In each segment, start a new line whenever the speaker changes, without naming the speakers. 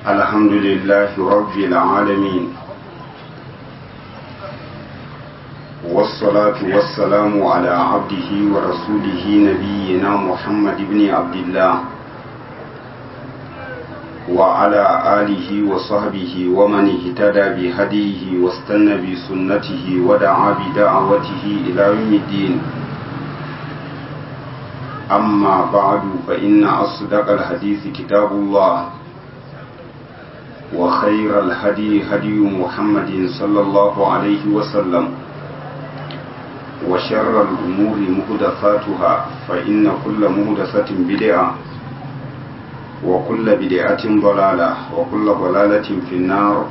الحمد لله رب العالمين والصلاة والسلام على عبده ورسوله نبينا محمد بن عبد الله وعلى آله وصحبه ومن اهتدى بهديه واستنى بسنته ودعا بدعوته إلى يوم الدين أما بعد فإن أصدق الحديث كتاب الله وخير الهدي هدي محمد صلى الله عليه وسلم وشر الأمور مهدفاتها فإن كل مهدفة بدعة وكل بدعة ضلالة وكل ضلالة في النار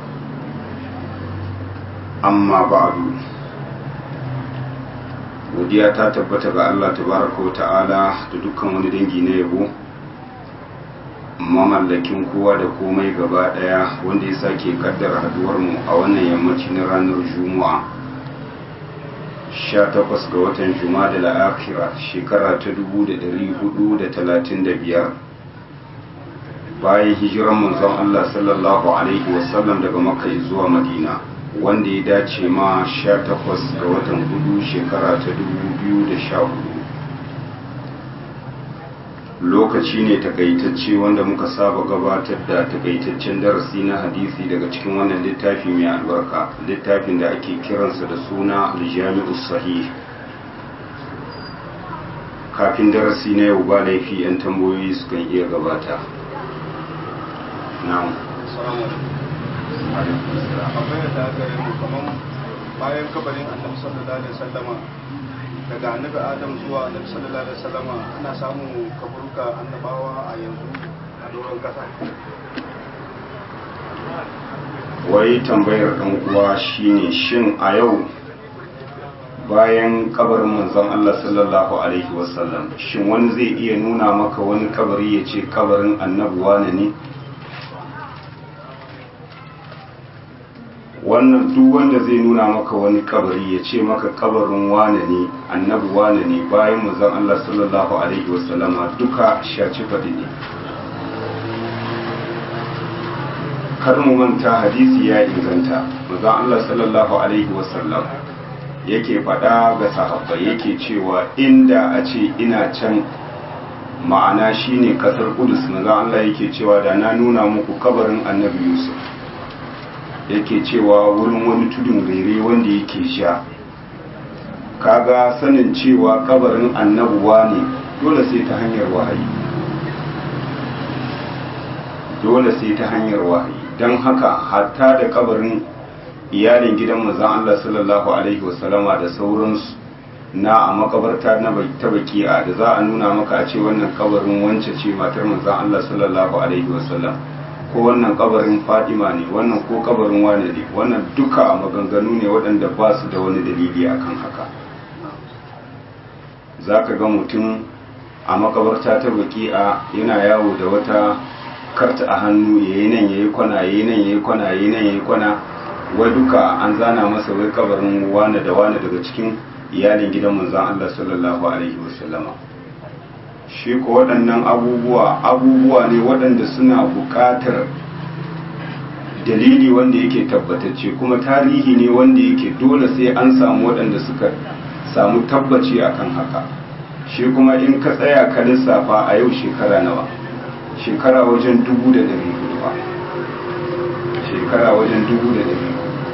أما بعد godiya ta tabbata ga Allah tabaraka wa ta'ala da dukkan wani dangi na yabo mamallakin kowa da komai gaba daya wanda ya sake kaddara haduwar mu a wannan yammaci na ranar juma'a 18 ga watan juma'a da la'akira shekara ta 1435 bayan hijiran manzon Allah sallallahu alaihi wasallam daga makka zuwa madina wanda ya dace ma 18 ga watan hudu shekara ta 2014 lokaci ne takaitacce wanda muka saba gabatar da takaitaccen darasi na hadisi daga cikin wannan littafi mai albarka littafin da ake kiransa da suna aljami'us sahih kafin darasi na yau ba laifi 'yan tambayoyi sukan iya gabata na'am
akwai da gare mu kaman bayan kabarin annabi sallallahu alaihi wasallama daga annabi adam zuwa annabi sallallahu alaihi wasallama ana samun kaburuka annabawa a yanzu a doron kasa
wai tambayar ɗan uwa shine shin a yau bayan kabarin manzon Allah sallallahu alaihi wasallam shin wani zai iya nuna maka wani kabari ya ce kabarin annabi wane ne wannan duk wanda zai nuna maka wani kabari ya ce maka kabarin wane ne annabi wane ne bayan manzon Allah sallallahu alaihi wasallama duka shaci fadi ne kar mu manta hadisi ya inganta manzon Allah sallallahu alaihi wasallam yake faɗa ga sahabbai yake cewa inda a ce ina can ma'ana shine kasar Kudus manzon Allah yake cewa da na nuna muku kabarin annabi Yusuf yake cewa wurin wani tudun rere wanda yake sha kaga sanin cewa kabarin annabuwa ne dole sai ta hanyar wahayi dole sai ta hanyar wahayi don haka hatta da kabarin iyalin gidan manzon Allah sallallahu alaihi wasallama da sauransu na a makabarta na ta baki'a da za a nuna maka a ce wannan kabarin wance ce matar manzon Allah sallallahu alaihi wasallam ko wannan kabarin fadima ne wannan ko kabarin wane ne wannan duka maganganu ne waɗanda ba su da wani dalili akan haka za ka ga mutum a makabarta ta baki'a yana yawo da wata karta a hannu ya yi nan ya yi kwana ya yi nan ya yi kwana ya yi nan ya yi kwana wai duka an zana masa wai kabarin wane da wane daga cikin iyalin gidan manzan Allah sallallahu alaihi wasallama shi ko waɗannan abubuwa abubuwa ne waɗanda suna buƙatar dalili wanda yake tabbatacce kuma tarihi ne wanda yake dole sai an samu waɗanda suka samu tabbaci akan haka shi kuma in ka tsaya ka lissafa a yau shekara nawa shekara wajen dubu da ɗari hudu ba shekara wajen dubu da ɗari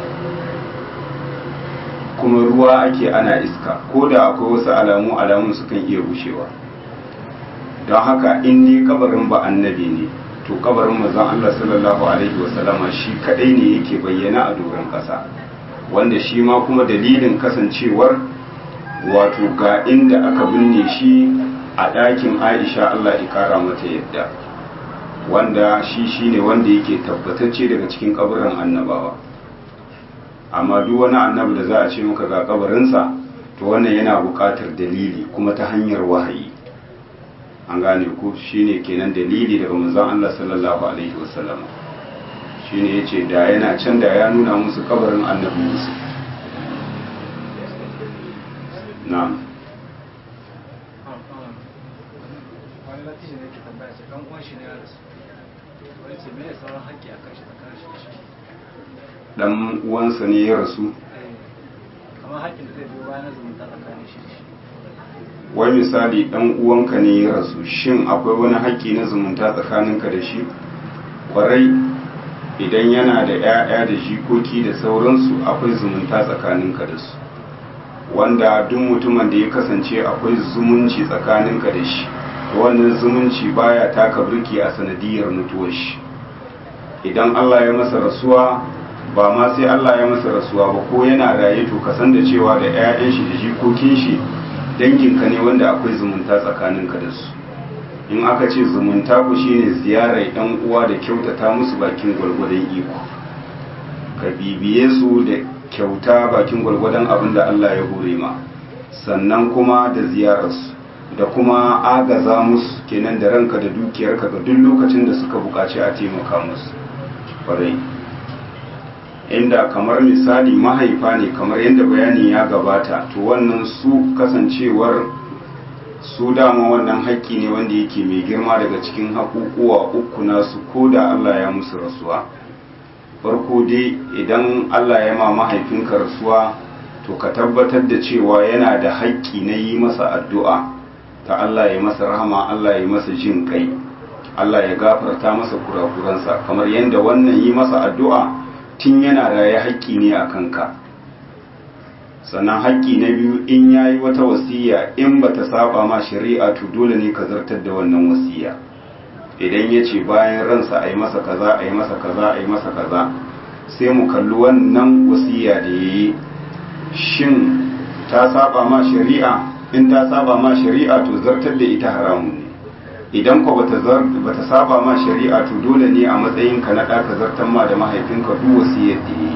kuma ruwa ake ana iska ko da akwai wasu alamu alamun sukan iya rushewa don haka in ne kabarin ba annabi ne to kabarin manzon Allah sallallahu alaihi wasallama shi kadai ne yake bayyana a doron kasa wanda shi ma kuma dalilin kasancewar wato ga inda aka binne shi a ɗakin Aisha Allah ya kara mata yadda wanda shi shine wanda yake tabbatacce daga cikin kabarin annabawa amma duk wani annabi da za a ce maka ga kabarinsa to wannan yana buƙatar dalili kuma ta hanyar wahayi an gane ku shine kenan dalili daga manzon Allah sallallahu alaihi wasallam shine yace da yana can da ya nuna musu kabarin annabi Yusuf na'am
wani latishi ne ke tambaya sai ɗan uwan shi ne ya rasu wani ce me sauran haƙƙi a kan shi tsakanin shi da shi
dan uwansa ne ya rasu
kamar haƙƙin da zai biyo bayan zumunta tsakanin shi da shi
wai misali dan uwanka ne ya rasu shin akwai wani haƙƙi na zumunta tsakaninka da shi kwarai idan yana da 'ya'ya da jikoki da sauransu akwai zumunta tsakaninka da su wanda duk mutumin da ya kasance akwai zumunci tsakaninka da shi wannan zumunci baya taka birki a sanadiyar mutuwar shi idan Allah ya masa rasuwa ba ma sai Allah ya masa rasuwa ba ko yana raye to ka san da cewa da 'ya'yan shi da jikokin shi danginka ne wanda akwai zumunta tsakaninka da su in aka ce zumunta ku shine ziyarar yan uwa da kyautata musu bakin gwargwadon iko ka bibiye su da kyauta bakin gwargwadon abin da Allah ya hore ma sannan kuma da ziyararsu da kuma agaza musu kenan da ranka da dukiyarka ga duk lokacin da suka buƙaci a taimaka musu kwarai inda kamar misali mahaifa ne kamar yadda bayani ya gabata to wannan su kasancewar su dama wannan haƙƙi ne wanda yake mai girma daga cikin haƙuƙuwa uku nasu ko da Allah ya musu rasuwa farko dai idan Allah ya ma mahaifinka rasuwa to ka tabbatar da cewa yana da haƙƙi na yi masa addu'a ta Allah ya masa rahama Allah ya masa jin kai Allah ya gafarta masa kurakuransa kamar yadda wannan yi masa addu'a tun yana raye haƙƙi ne a kanka sannan haƙƙi na biyu in ya yi wata wasiya in ba ta saba ma shari'a to dole ne ka zartar da wannan wasiya idan ya ce bayan ransa a yi masa kaza a yi masa kaza a yi masa kaza sai mu kalli wannan wasiya da ya yi shin ta saba ma shari'a in ta saba ma shari'a to zartar da ita haramun ne idan ko bata bata saba ma shari'a to dole ne a matsayin ka na ɗaka zartar ma da mahaifinka duk wasiyar da yi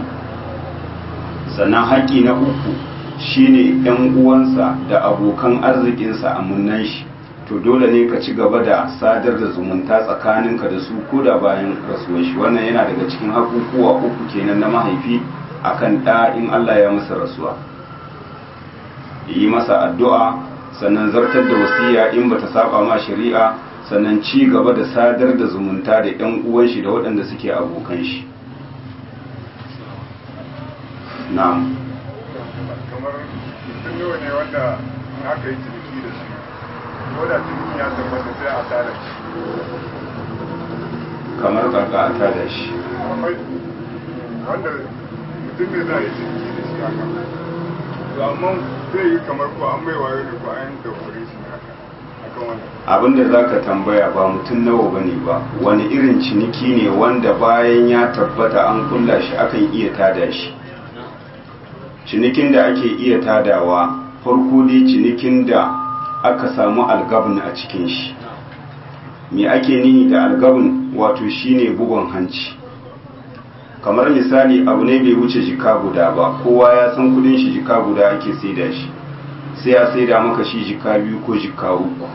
sannan haƙƙi na uku shine ɗan uwansa da abokan arzikinsa a munnan shi to dole ne ka ci gaba da sadar da zumunta tsakaninka da su ko da bayan rasuwar shi wannan yana daga cikin hakukuwa uku kenan na mahaifi akan ɗa in Allah ya masa rasuwa yi masa addu'a sannan zartar da wasiya in bata saba ma shari'a sannan ci gaba da sadar da zumunta da ‘yan uwan shi da waɗanda suke abokan shi na'am
kamar mutum nawa ne wanda aka yi ciniki da shi ko da ciniki ya tabbata sai a tara shi
kamar kaka a tada shi
akwai wanda mutum ne za a yi ciniki da shi haka to amma zai yi kamar ko an mai wayo ne ko an da kure shi ne haka akan wannan
abinda za ka tambaya ba mutum nawa ba ne ba wani irin ciniki ne wanda bayan ya tabbata an kulla shi akan iya tada shi cinikin da ake iya tadawa farko dai cinikin da aka samu algabin a cikin shi me ake nihi da algabin wato shine bugon hanci kamar misali abu ne bai wuce jika guda ba kowa ya san kudin shi jika guda ake saida shi sai ya saida maka shi jika biyu ko jika uku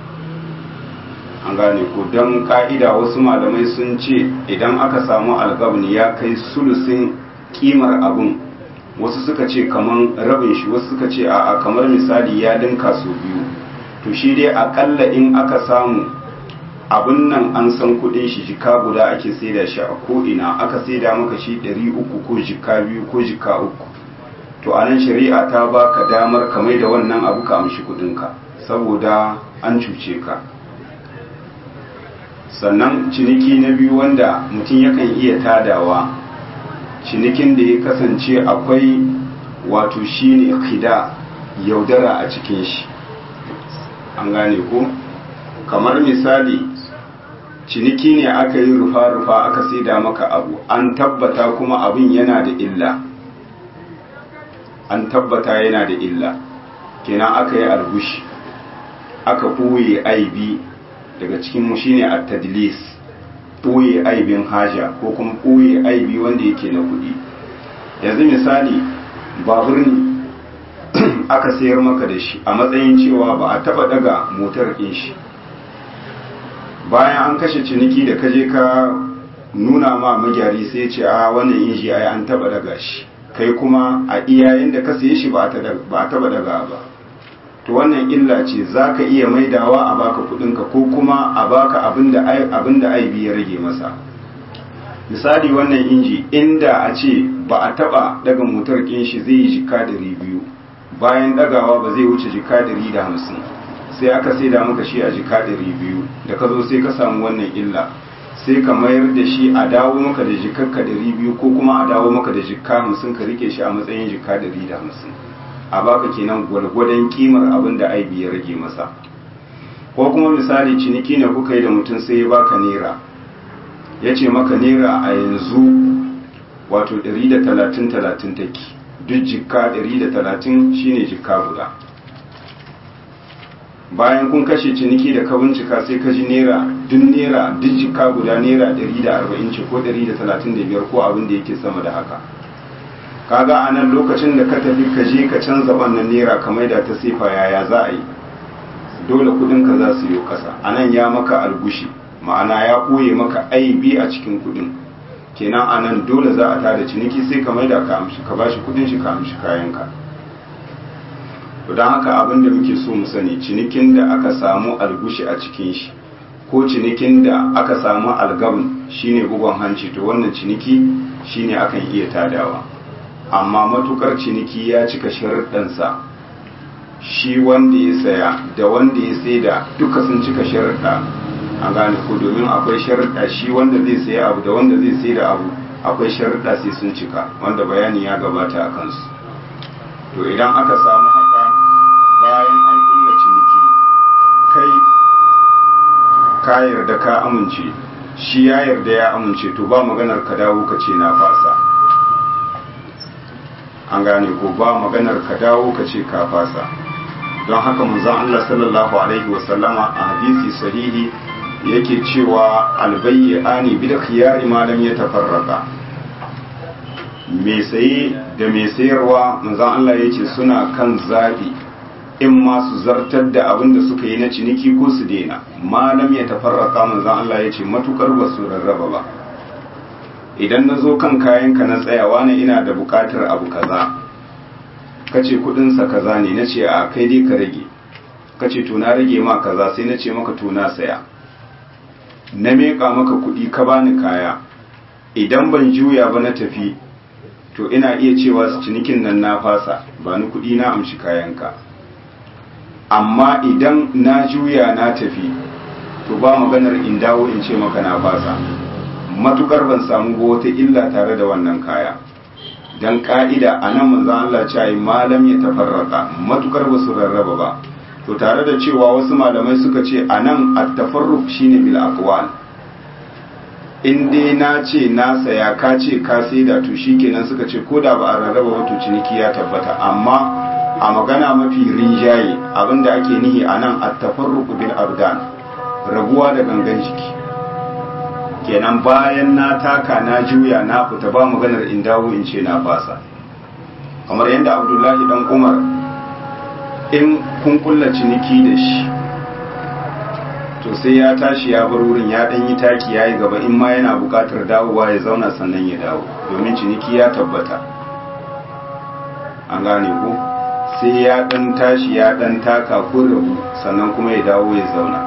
an gane ko don ka'ida wasu malamai sun ce idan aka samu algabin ya kai sulusin kimar abun wasu suka ce kaman rabin shi wasu suka ce a'a kamar misali ya dinka su biyu to shi dai akalla in aka samu abin nan an san kudin shi jika guda ake saida shi a ko'ina aka saida maka shi ɗari uku ko jika biyu ko jika uku to anan shari'a ta baka damar ka mai da wannan abu ka amshi kudinka saboda an cuce ka sannan ciniki na biyu wanda mutum yakan iya tadawa cinikin da ya kasance akwai wato shine khida yaudara a cikin shi an gane ko kamar misali ciniki ne aka yi rufa-rufa aka saida maka abu an tabbata kuma abin yana da illa an tabbata yana da illa kenan aka yi algushi aka ɓoye aibi daga cikin mu shine at-tadlis ɓoye aibin haja ko kuma ɓoye aibi wanda yake na kuɗi yanzu misali babur ne aka sayar maka da shi a matsayin cewa ba a taba daga motar ɗin shi bayan an kashe ciniki da kaje ka nuna ma magyari sai ce a wannan inji ai an taba daga shi kai kuma a iyayen da ka saye shi ba a taba daga ba to wannan illa ce za ka iya maidawa a baka kudinka ko kuma a baka abinda aibi ya rage masa misali wannan inji inda a ce ba a taba daga motar kin shi zai yi jika dari biyu bayan dagawa ba zai wuce jika dari da hamsin sai aka sai da maka shi a jika dari biyu da ka zo sai ka samu wannan illa sai ka mayar da shi a dawo maka da jikakka dari biyu ko kuma a dawo maka da jikka hamsin ka rike shi a matsayin jika dari da hamsin a baka kenan gwargwadon kimar abin da aibi ya rage masa ko kuma misali ciniki ne kuka yi da mutum sai ya baka naira ya ce maka naira a yanzu wato 130-30 take duk jikka 130 shine jikka guda bayan kun kashe ciniki da ka bincika sai ka ji naira duk naira duk jikka guda naira 140 ce ko 135 ko abin da yake sama da haka kaga a nan lokacin da ka tafi ka je ka canza wannan naira ka maida ta sefa yaya za a yi dole kudinka za su yi kasa a nan ya maka algushi ma'ana ya ɓoye maka aibi a cikin kudin kenan a nan dole za a tada ciniki sai ka maida ka amshi ka bashi kudin shi ka amshi kayanka to don haka abin da muke so mu sani cinikin da aka samu algushi a cikin shi ko cinikin da aka samu algabin shine bugon hanci to wannan ciniki shine akan iya tadawa amma matukar ciniki ya cika sharuɗansa shi wanda ya saya da wanda ya saida duka sun cika sharuɗa a gane ko domin akwai sharuɗa shi wanda zai saya abu da wanda zai saida abu akwai sharuɗa sai sun cika wanda bayani ya gabata a kansu to idan aka samu haka bayan an kulla ciniki kai ka yarda ka amince shi ya yarda ya amince to ba maganar ka dawo ka ce na fasa an gane ko ba maganar ka dawo ka ce ka fasa don haka manzon Allah sallallahu alaihi wasallama a hadisi sahihi yake cewa albayyani bil khiyari ma lam yatafarraqa me saye da me sayarwa manzon Allah yace suna kan zabi in ma su zartar da abin da suka yi na ciniki ko su daina ma lam yatafarraqa manzon Allah yace matukar ba su rarraba ba idan na zo kan kayanka na tsayawa ne ina da bukatar abu kaza ka ce kudinsa kaza ne na ce a kai dai ka rage ka ce to na rage ma kaza sai na ce maka to na saya na meƙa maka kudi ka bani kaya idan ban juya ba na tafi to ina iya cewa su cinikin nan na fasa ba ni kudi na amshi kayanka amma idan na juya na tafi to ba maganar in dawo in ce maka na fasa matukar ban samu ba wata illa tare da wannan kaya dan ka'ida a nan manzan Allah ce yi malam ya tafarraka matukar ba su rarraba ba to tare da cewa wasu malamai suka ce a nan at-tafarruq shine bil aqwal in dai na ce na saya ka ce ka saida to shikenan suka ce ko da ba a rarraba ba to ciniki ya tabbata amma a magana mafi rinjaye abinda ake nihi a nan at-tafarruq bil abdan rabuwa da gangan jiki kenan bayan na taka na juya na fita ba maganar in dawo in ce na fasa kamar yadda abdullahi dan umar in kun kulla ciniki da shi to sai ya tashi ya bar wurin ya dan yi taki ya yi gaba in ma yana bukatar dawowa ya zauna sannan ya dawo domin ciniki ya tabbata an gane ku sai ya dan tashi ya dan taka ko rabu sannan kuma ya dawo ya zauna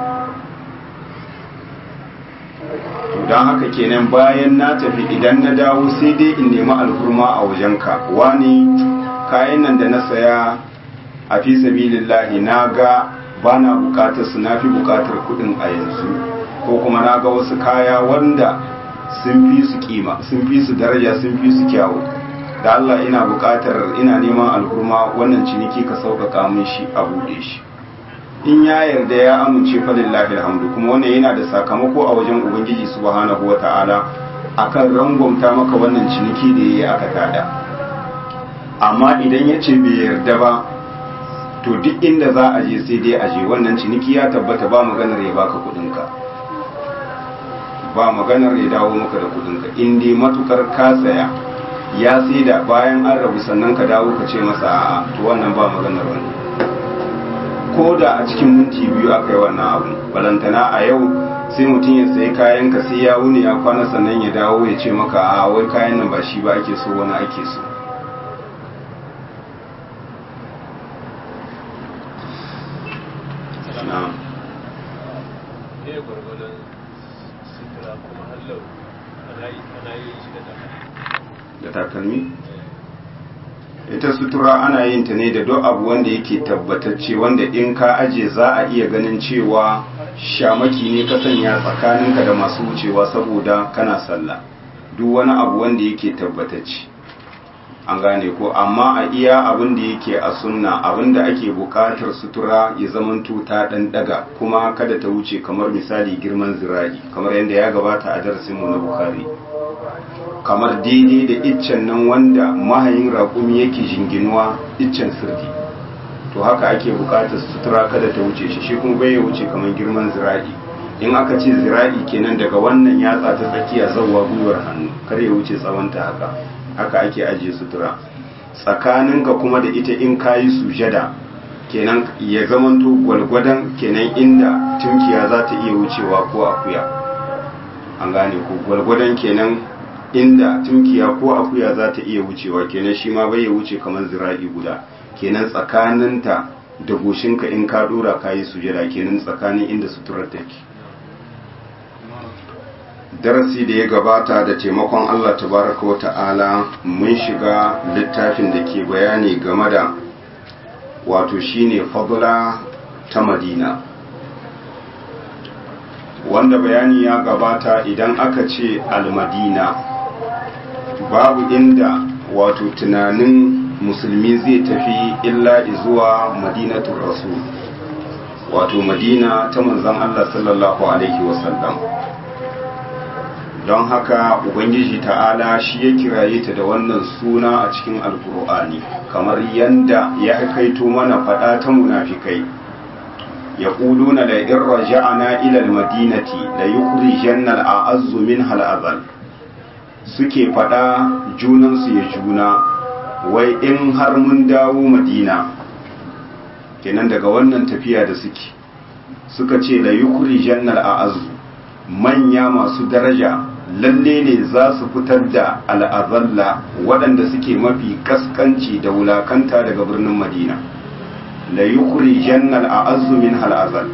don haka kenan bayan na tafi idan na dawo sai dai in nemi alhurma a wajenka wani kayan nan da na saya a fi sabilillahi na ga ba na bukatar su na fi bukatar kudin a yanzu ko kuma na ga wasu kaya wanda sun fi su kima sun fi su daraja sun fi su kyawu da Allah ina bukatar ina neman alhurma wannan ciniki ka sauƙaƙa min shi a buɗe shi in ya yarda ya amince falillahi alhamdu kuma wannan yana da sakamako a wajen ubangiji subhanahu wata'ala akan rangwamta maka wannan ciniki da yayi aka tada amma idan ya ce bai yarda ba to duk inda za a je sai dai a je wannan ciniki ya tabbata ba maganar ya baka kudinka ba maganar ya dawo maka da kudinka in dai matukar ka saya ya sai da bayan an rabu sannan ka dawo ka ce masa a'a to wannan ba maganar wannan ko da a cikin minti biyu aka yi wannan abu balantana a yau sai mutum ya sayi kayan ka sai ya wuni ya kwana sannan ya dawo ya ce maka a wai kayan nan ba shi ba ake so wani ake so da takalmi ita sutura ana yin ta ne da duk abu wanda yake tabbatacce wanda in ka aje za a iya ganin cewa shamaki ne ka sanya tsakaninka da masu wucewa saboda kana sallah duk wani abu wanda yake tabbatacce an gane ko amma a iya abin da yake a sunna abin da ake buƙatar sutura ya zamanto ta ɗan daga kuma kada ta wuce kamar misali girman zira'i kamar yadda ya gabata a darasinmu na bukari kamar daidai da iccen nan wanda mahayin raƙumi yake jinginuwa iccen sirdi to haka ake buƙatar sutura kada ta wuce shi shi kuma bai wuce kamar girman zira'i in aka ce zira'i kenan daga wannan yatsa ta tsakiya zawwa gwiwar hannu kar ya wuce tsawonta haka haka ake ajiye sutura tsakaninka kuma da ita in kayi sujada kenan ya zamanto gwalgwadon kenan inda tunkiya za ta iya wucewa ko akuya an gane ko gwalgwadon kenan inda tunkiya ko akuya za ta iya wucewa kenan shi ma bai ya wuce kamar zira'i guda kenan tsakaninta da goshinka in ka dora kayi sujada kenan tsakanin inda suturar take darasi da ya gabata da taimakon Allah tabaraka wa ta'ala mun shiga littafin da ke bayani game da wato shine fadula ta madina wanda bayani ya gabata idan aka ce almadina babu inda wato tunanin musulmi zai tafi illa zuwa madinatul rasul wato madina ta manzon Allah sallallahu alaihi wasallam don haka ubangiji ta'ala shi ya kiraye ta da wannan suna a cikin alkur'ani kamar yanda ya kaito mana fada ta munafikai ya na da in raja'ana ila almadinati la yukhrijanna al'azzu min hal'azal suke fada junansu ya juna wai in har mun dawo madina kenan daga wannan tafiya da suke suka ce la yukhrijanna al'azzu manya masu daraja lalle ne za su fitar da al'azalla waɗanda suke mafi kaskanci da wulakanta daga birnin madina la yukuri jannal a azumin hal'azal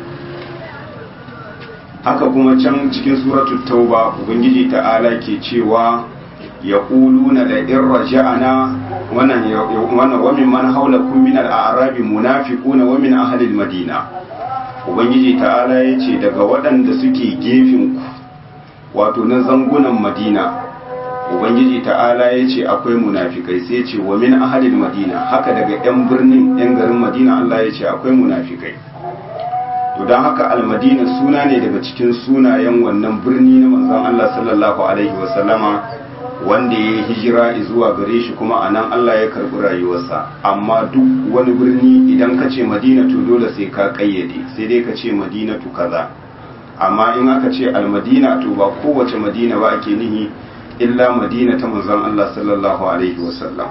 haka kuma can cikin suratul tauba ubangiji ta'ala ke cewa ya ƙulu na la'in raja'ana wannan wamin man haula min al'arabi munafiquna wa min ahlil madina ubangiji ta'ala ya ce daga waɗanda suke gefen ku wato na zangunan madina ubangiji ta'ala ya ce akwai munafikai sai ce wa min ahalil madina haka daga 'yan birnin 'yan garin madina allah ya ce akwai munafikai to don haka almadina suna ne daga cikin sunayen wannan birni na manzon allah sallallahu alaihi wasallama wanda ya yi hijira zuwa gare shi kuma a nan allah ya karɓi rayuwarsa amma duk wani birni idan ka ce madina to dole sai ka ƙayyade sai dai ka ce madinatu kaza amma in aka ce almadina to ba kowace madina ba ake nihi illa madina ta manzon Allah sallallahu alaihi wasallam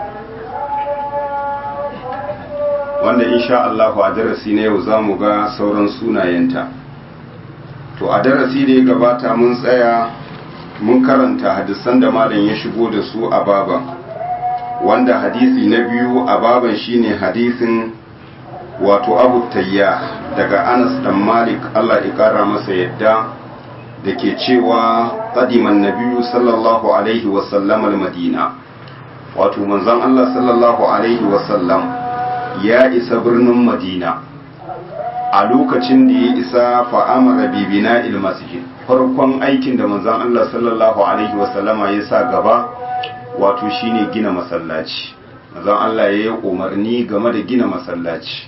wanda insha Allah a darasi na yau zamu ga sauran sunayenta to a darasi da ya gabata mun tsaya mun karanta hadisan da malam ya shigo da su a baban wanda hadisi na biyu a baban shine hadisin wato abu tayya daga anas dan malik allah ya kara masa yadda da ke cewa qadiman nabiyyu sallallahu alaihi wasallam al-madina wato manzon allah sallallahu alaihi wasallam ya isa birnin madina a lokacin da ya isa fa'amara bibina il masjid farkon aikin da manzon allah sallallahu alaihi wasallama ya sa gaba wato shine gina masallaci manzon allah ya yi umarni game da gina masallaci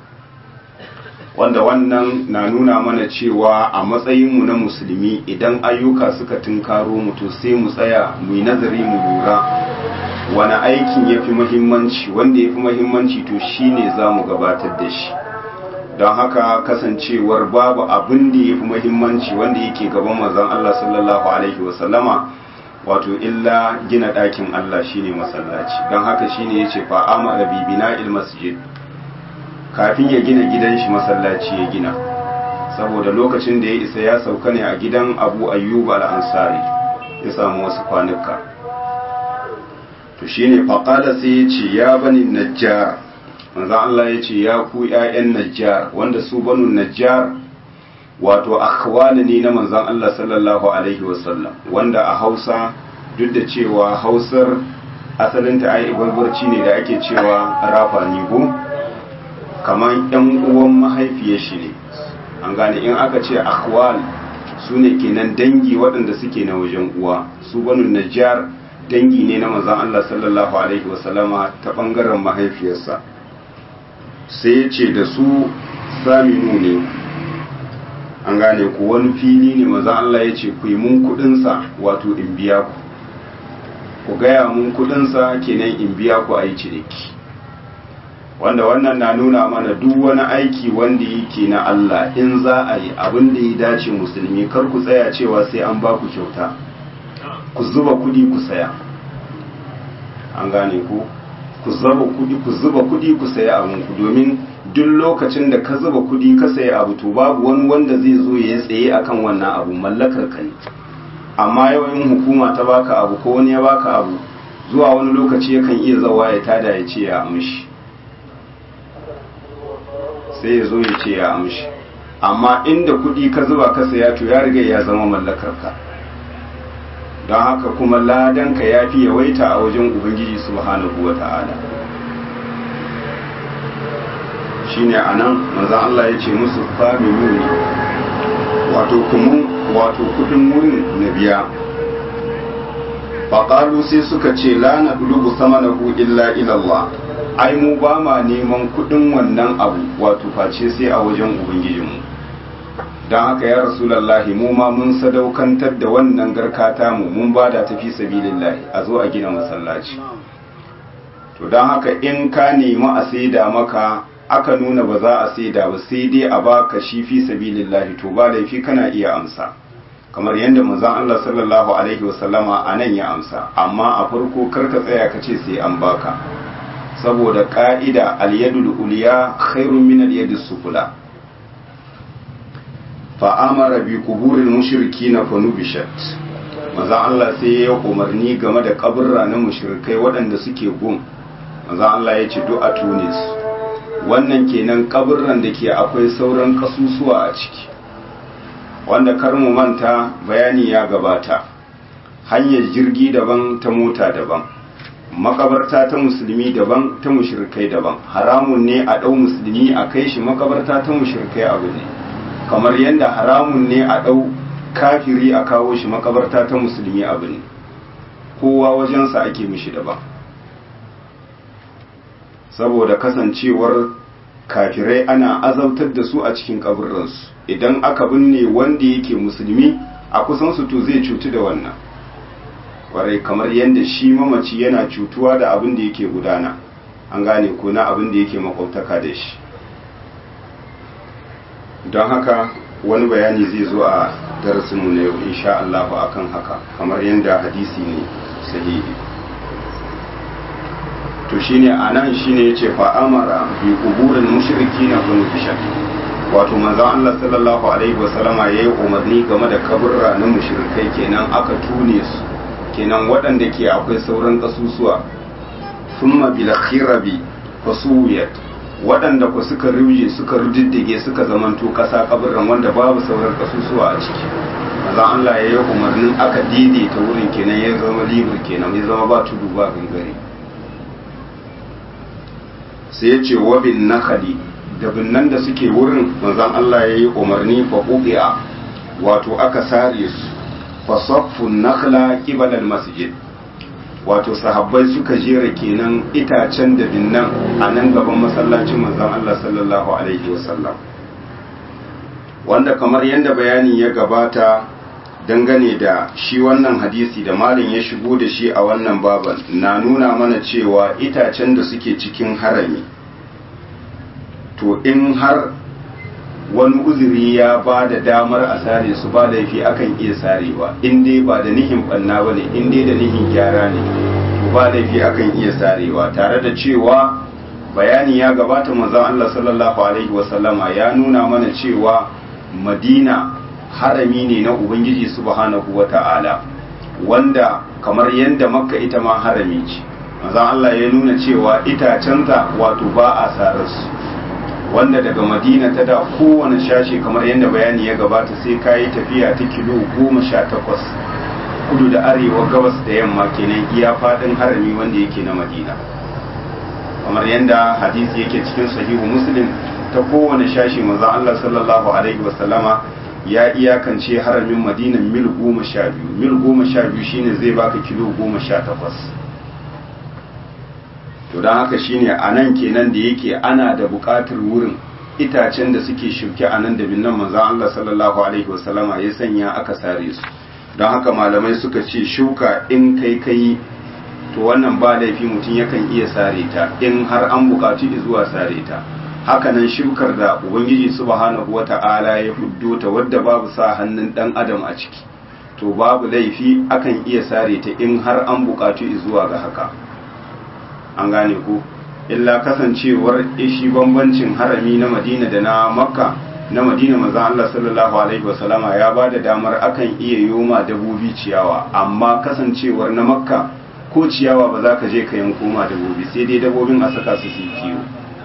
wanda wannan na nuna mana cewa a matsayinmu na musulmi idan ayyuka suka tunkaro mu to sai mu tsaya mu yi nazari mu lura wani aikin ya fi muhimmanci wanda ya fi muhimmanci to shi ne za mu gabatar da shi don haka kasancewar babu abin da ya fi muhimmanci wanda yake gaban mazan Allah sallallahu alaihi wasallama wato illa gina ɗakin Allah shine masallaci don haka shine yace fa amara bibina il masjid kafin ya gina gidan shi masallaci ya gina saboda lokacin da ya isa ya sauka ne a gidan abu ayyub al-ansari ya samu wasu kwanuka to shine faqala sai ya ce ya bani najjar manzo Allah ya ce ya ku ƴaƴan najjar wanda su banu najjar wato akhwali ne na manzon Allah sallallahu alaihi wasallam wanda a Hausa duk da cewa Hausar asalinta ai barbarci ne da ake cewa rafa ni ko kamar yan uwan mahaifiyar shi ne an gane in aka ce akhwal su ne kenan dangi waɗanda suke na wajen uwa su banu najjar dangi ne na manzon Allah sallallahu alaihi wasallama ta bangaren mahaifiyarsa sai ya ce da su saminu ne an gane ku wani fili ne manzon Allah ya ce ku yi mun kudinsa wato in biya ku ku gaya mun kudinsa kenan in biya ku a yi ciniki wanda wannan na nuna mana duk wani aiki wanda yake na Allah in za a yi abin da ya dace musulmi kar ku tsaya cewa sai an ba ku kyauta ku zuba kudi ku saya an gane ku ku zuba kudi ku zuba kudi ku saya abin ku domin duk lokacin da ka zuba kudi ka saya abu to babu wani wanda zai zo ya tsaye akan wannan abu mallakar ka ne amma yau in hukuma ta baka abu ko wani ya baka abu zuwa wani lokaci yakan iya zawa ya tada ya ce ya amshi sai ya zo ya ce ya amshi amma inda kudi ka zuba ka saya to ya riga ya zama mallakar ka don haka kuma ladanka ya fi yawaita a wajen ubangiji subhanahu wa ta'ala shine a nan manzan Allah ya ce musu familu ne wato kuma wato kudin wurin na biya faƙalu sai suka ce la na dulubu sama na illa ilallah ai mu ba ma neman kudin wannan abu wato face sai a wajen ubangijinmu don haka ya rasulallahi mu ma mun sadaukantar da wannan garkata mu mun ba da tafi sabilillahi a zo a gina masallaci to don haka in ka nemi a saida maka aka nuna ba za a saida ba sai dai a baka shi fi sabilillahi to ba laifi kana iya amsa kamar yadda manzon Allah sallallahu alaihi wasallama a nan ya amsa amma a farko karka tsaya ka ce sai an baka saboda ka'ida al-yadul uliya khairun min al-yadis sufula fa'amara bi kuburin mushriki na fanubishat maza Allah sai ya umarni game da kaburra na mushrikai waɗanda suke gun maza Allah ya ce a tunis wannan kenan kaburran da ke akwai sauran kasusuwa a ciki wanda kar mu manta bayani ya gabata hanyar jirgi daban ta mota daban makabarta ta musulmi daban ta mushrikai daban haramun ne a ɗau musulmi a kai shi makabarta ta mushrikai abu ne kamar yadda haramun ne a ɗau kafiri a kawo shi makabarta ta musulmi abu ne kowa wajensa ake mishi daban saboda kasancewar kafirai ana azautar da su a cikin kaburransu idan aka binne wanda yake musulmi a kusansu to zai cutu da wannan kwarai kamar yadda shi mamaci yana cutuwa da abin da yake gudana an gane ko na abin da yake makwautaka da shi don haka wani bayani zai zo a darasinmu na yau insha Allah akan haka kamar yadda hadisi ne sahihi to shine anan shine yace fa amara bi quburil mushrikina kun bishat wato manzon Allah sallallahu alaihi wasallama yayi umarni game da kaburra na mushrikai kenan aka tune su kenan waɗanda ke akwai sauran kasusuwa thumma bil khirabi fasuwiyat waɗanda ku suka ruje suka rudiddige suka zamanto ƙasa kaburin wanda babu sauran kasusuwa a ciki maza Allah ya yi umarnin aka daidaita wurin kenan ya zama libur kenan ya zama ba tudu ba gangare sai ya ce wabin nakali da binnan da suke wurin manzan Allah ya yi umarni fa ubi'a wato aka sare su fa saffun nakhla qibala masjid wato sahabbai suka jera kenan itacen da binnan a nan gaban masallacin manzon Allah sallallahu alaihi wasallam wanda kamar yadda bayani ya gabata dangane da shi wannan hadisi da malin ya shigo da shi a wannan baban na nuna mana cewa itacen da suke cikin harami to in har wani uzuri ya ba da damar a sare su ba laifi akan iya sarewa in dai ba da nihin banna ba ne in dai da nihin gyara ne to ba laifi akan iya sarewa tare da cewa bayani ya gabata manzon Allah sallallahu alaihi wasallama ya nuna mana cewa madina harami ne na ubangiji subhanahu wata'ala wanda kamar yadda makka ita ma harami ce manzon Allah ya nuna cewa itacenta wato ba a sararsu wanda daga madina ta da kowane shashe kamar yadda bayani ya gabata sai ka yi tafiya ta kilo goma sha takwas kudu da arewa gabas da yamma kenan iya faɗin harami wanda yake na madina kamar yadda hadisi yake cikin sahihu muslim ta kowane shashi manzo Allah sallallahu alaihi wasallama ya iyakance haramin madinan mil goma sha biyu mil goma sha biyu shine zai baka kilo goma sha takwas to don haka shine a nan kenan da yake ana da buƙatar wurin itacen da suke shuke a nan da binnan manzon Allah sallallahu alaihi wasallama ya sanya aka sare su don haka malamai suka ce shuka in kai kai to wannan ba laifi mutum yakan iya sare ta in har an buƙaci zuwa sare ta hakanan shukar da ubangiji subhanahu wata'ala ya huddo ta wadda babu sa hannun dan adam a ciki to babu laifi akan iya sare ta in har an buƙaci zuwa ga haka an gane ku illa kasancewar ishi bambancin harami na madina da na makka na madina manzon Allah sallallahu alaihi wasallama ya ba da damar akan iya yoma dabobi ciyawa amma kasancewar na makka ko ciyawa ba za ka je ka yanko ma dabobi sai dai dabobin a saka su su kiwo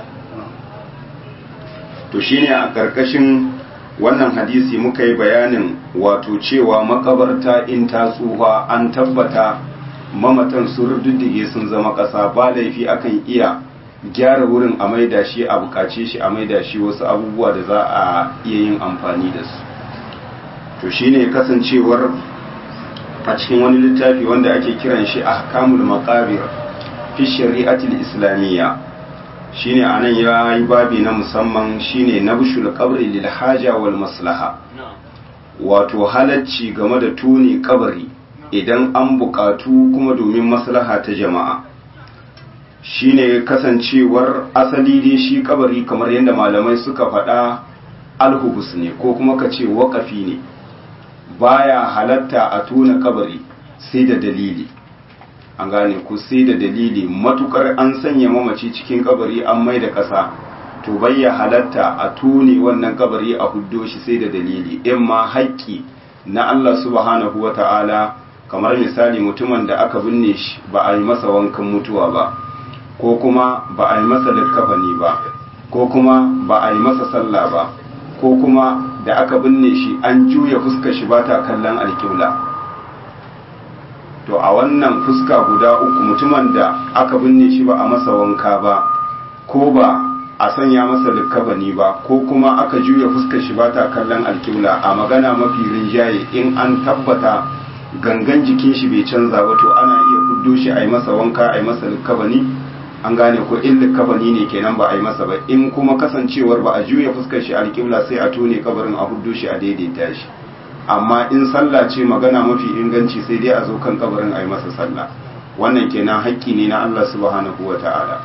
to shine a ƙarƙashin wannan hadisi muka yi bayanin wato cewa makabarta in ta tsufa an tabbata mamatan sun rududdige sun zama ƙasa ba laifi akan iya gyara wurin a maida shi a bukace shi a maida shi wasu abubuwa da za a iya yin amfani da su to shine kasancewar a cikin wani littafi wanda ake kiran shi ahkamul maqabir fi shari'atil islamiyya shine anan ya yi babi na musamman shine nabshul qabri lil haja wal maslaha wato halacci game da tuni kabari idan an bukatu kuma domin maslaha ta jama'a shine kasancewar asali dai shi kabari kamar yadda malamai suka faɗa alhubus ne ko kuma ka ce waƙafi ne baya halatta a tuna kabari sai da dalili an gane ku sai da dalili matukar an sanya mamaci cikin kabari an mai da ƙasa to bayya halatta a tune wannan kabari a huddo shi sai da dalili in ma haƙƙi na Allah subhanahu wa ta'ala kamar misali mutumin da aka binne shi ba a yi masa wankan mutuwa ba ko kuma ba a yi masa likkafani ba ko kuma ba a yi masa sallah ba ko kuma da aka binne shi an juya fuskar shi ba ta kallon alƙibla to a wannan fuska guda uku mutumin da aka binne shi ba a masa wanka ba ko ba a sanya masa likkafani ba ko kuma aka juya fuskar shi ba ta kallon alƙibla a magana mafi rinjaye in an tabbata gangan jikin shi bai canza ba to ana iya fuddo shi a yi masa wanka a yi masa likkafani an gane ko in likafani ne kenan ba a yi masa ba in kuma kasancewar ba a juya fuskar shi alƙibla sai a tone kabarin a huddo shi a daidaita shi amma in sallah ce magana mafi inganci sai dai a zo kan kabarin a yi masa sallah wannan kenan haƙƙi ne na Allah subhanahu wa ta'ala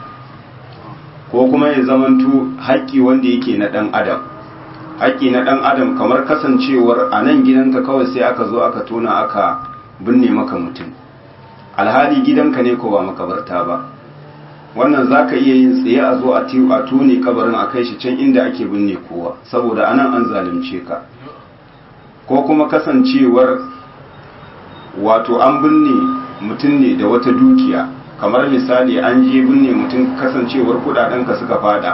ko kuma ya zamanto haƙƙi wanda yake na ɗan adam haƙƙi na ɗan adam kamar kasancewar a nan gidanka kawai sai aka zo aka tona aka binne maka mutum alhali gidanka ne ko ba makabarta ba wannan za ka iya yin tsaye a zo a tone kabarin a kai shi can inda ake binne kowa saboda anan an zalunce ka ko kuma kasancewar wato an binne mutum ne da wata dukiya kamar misali an je binne mutum kasancewar kudadenka suka fada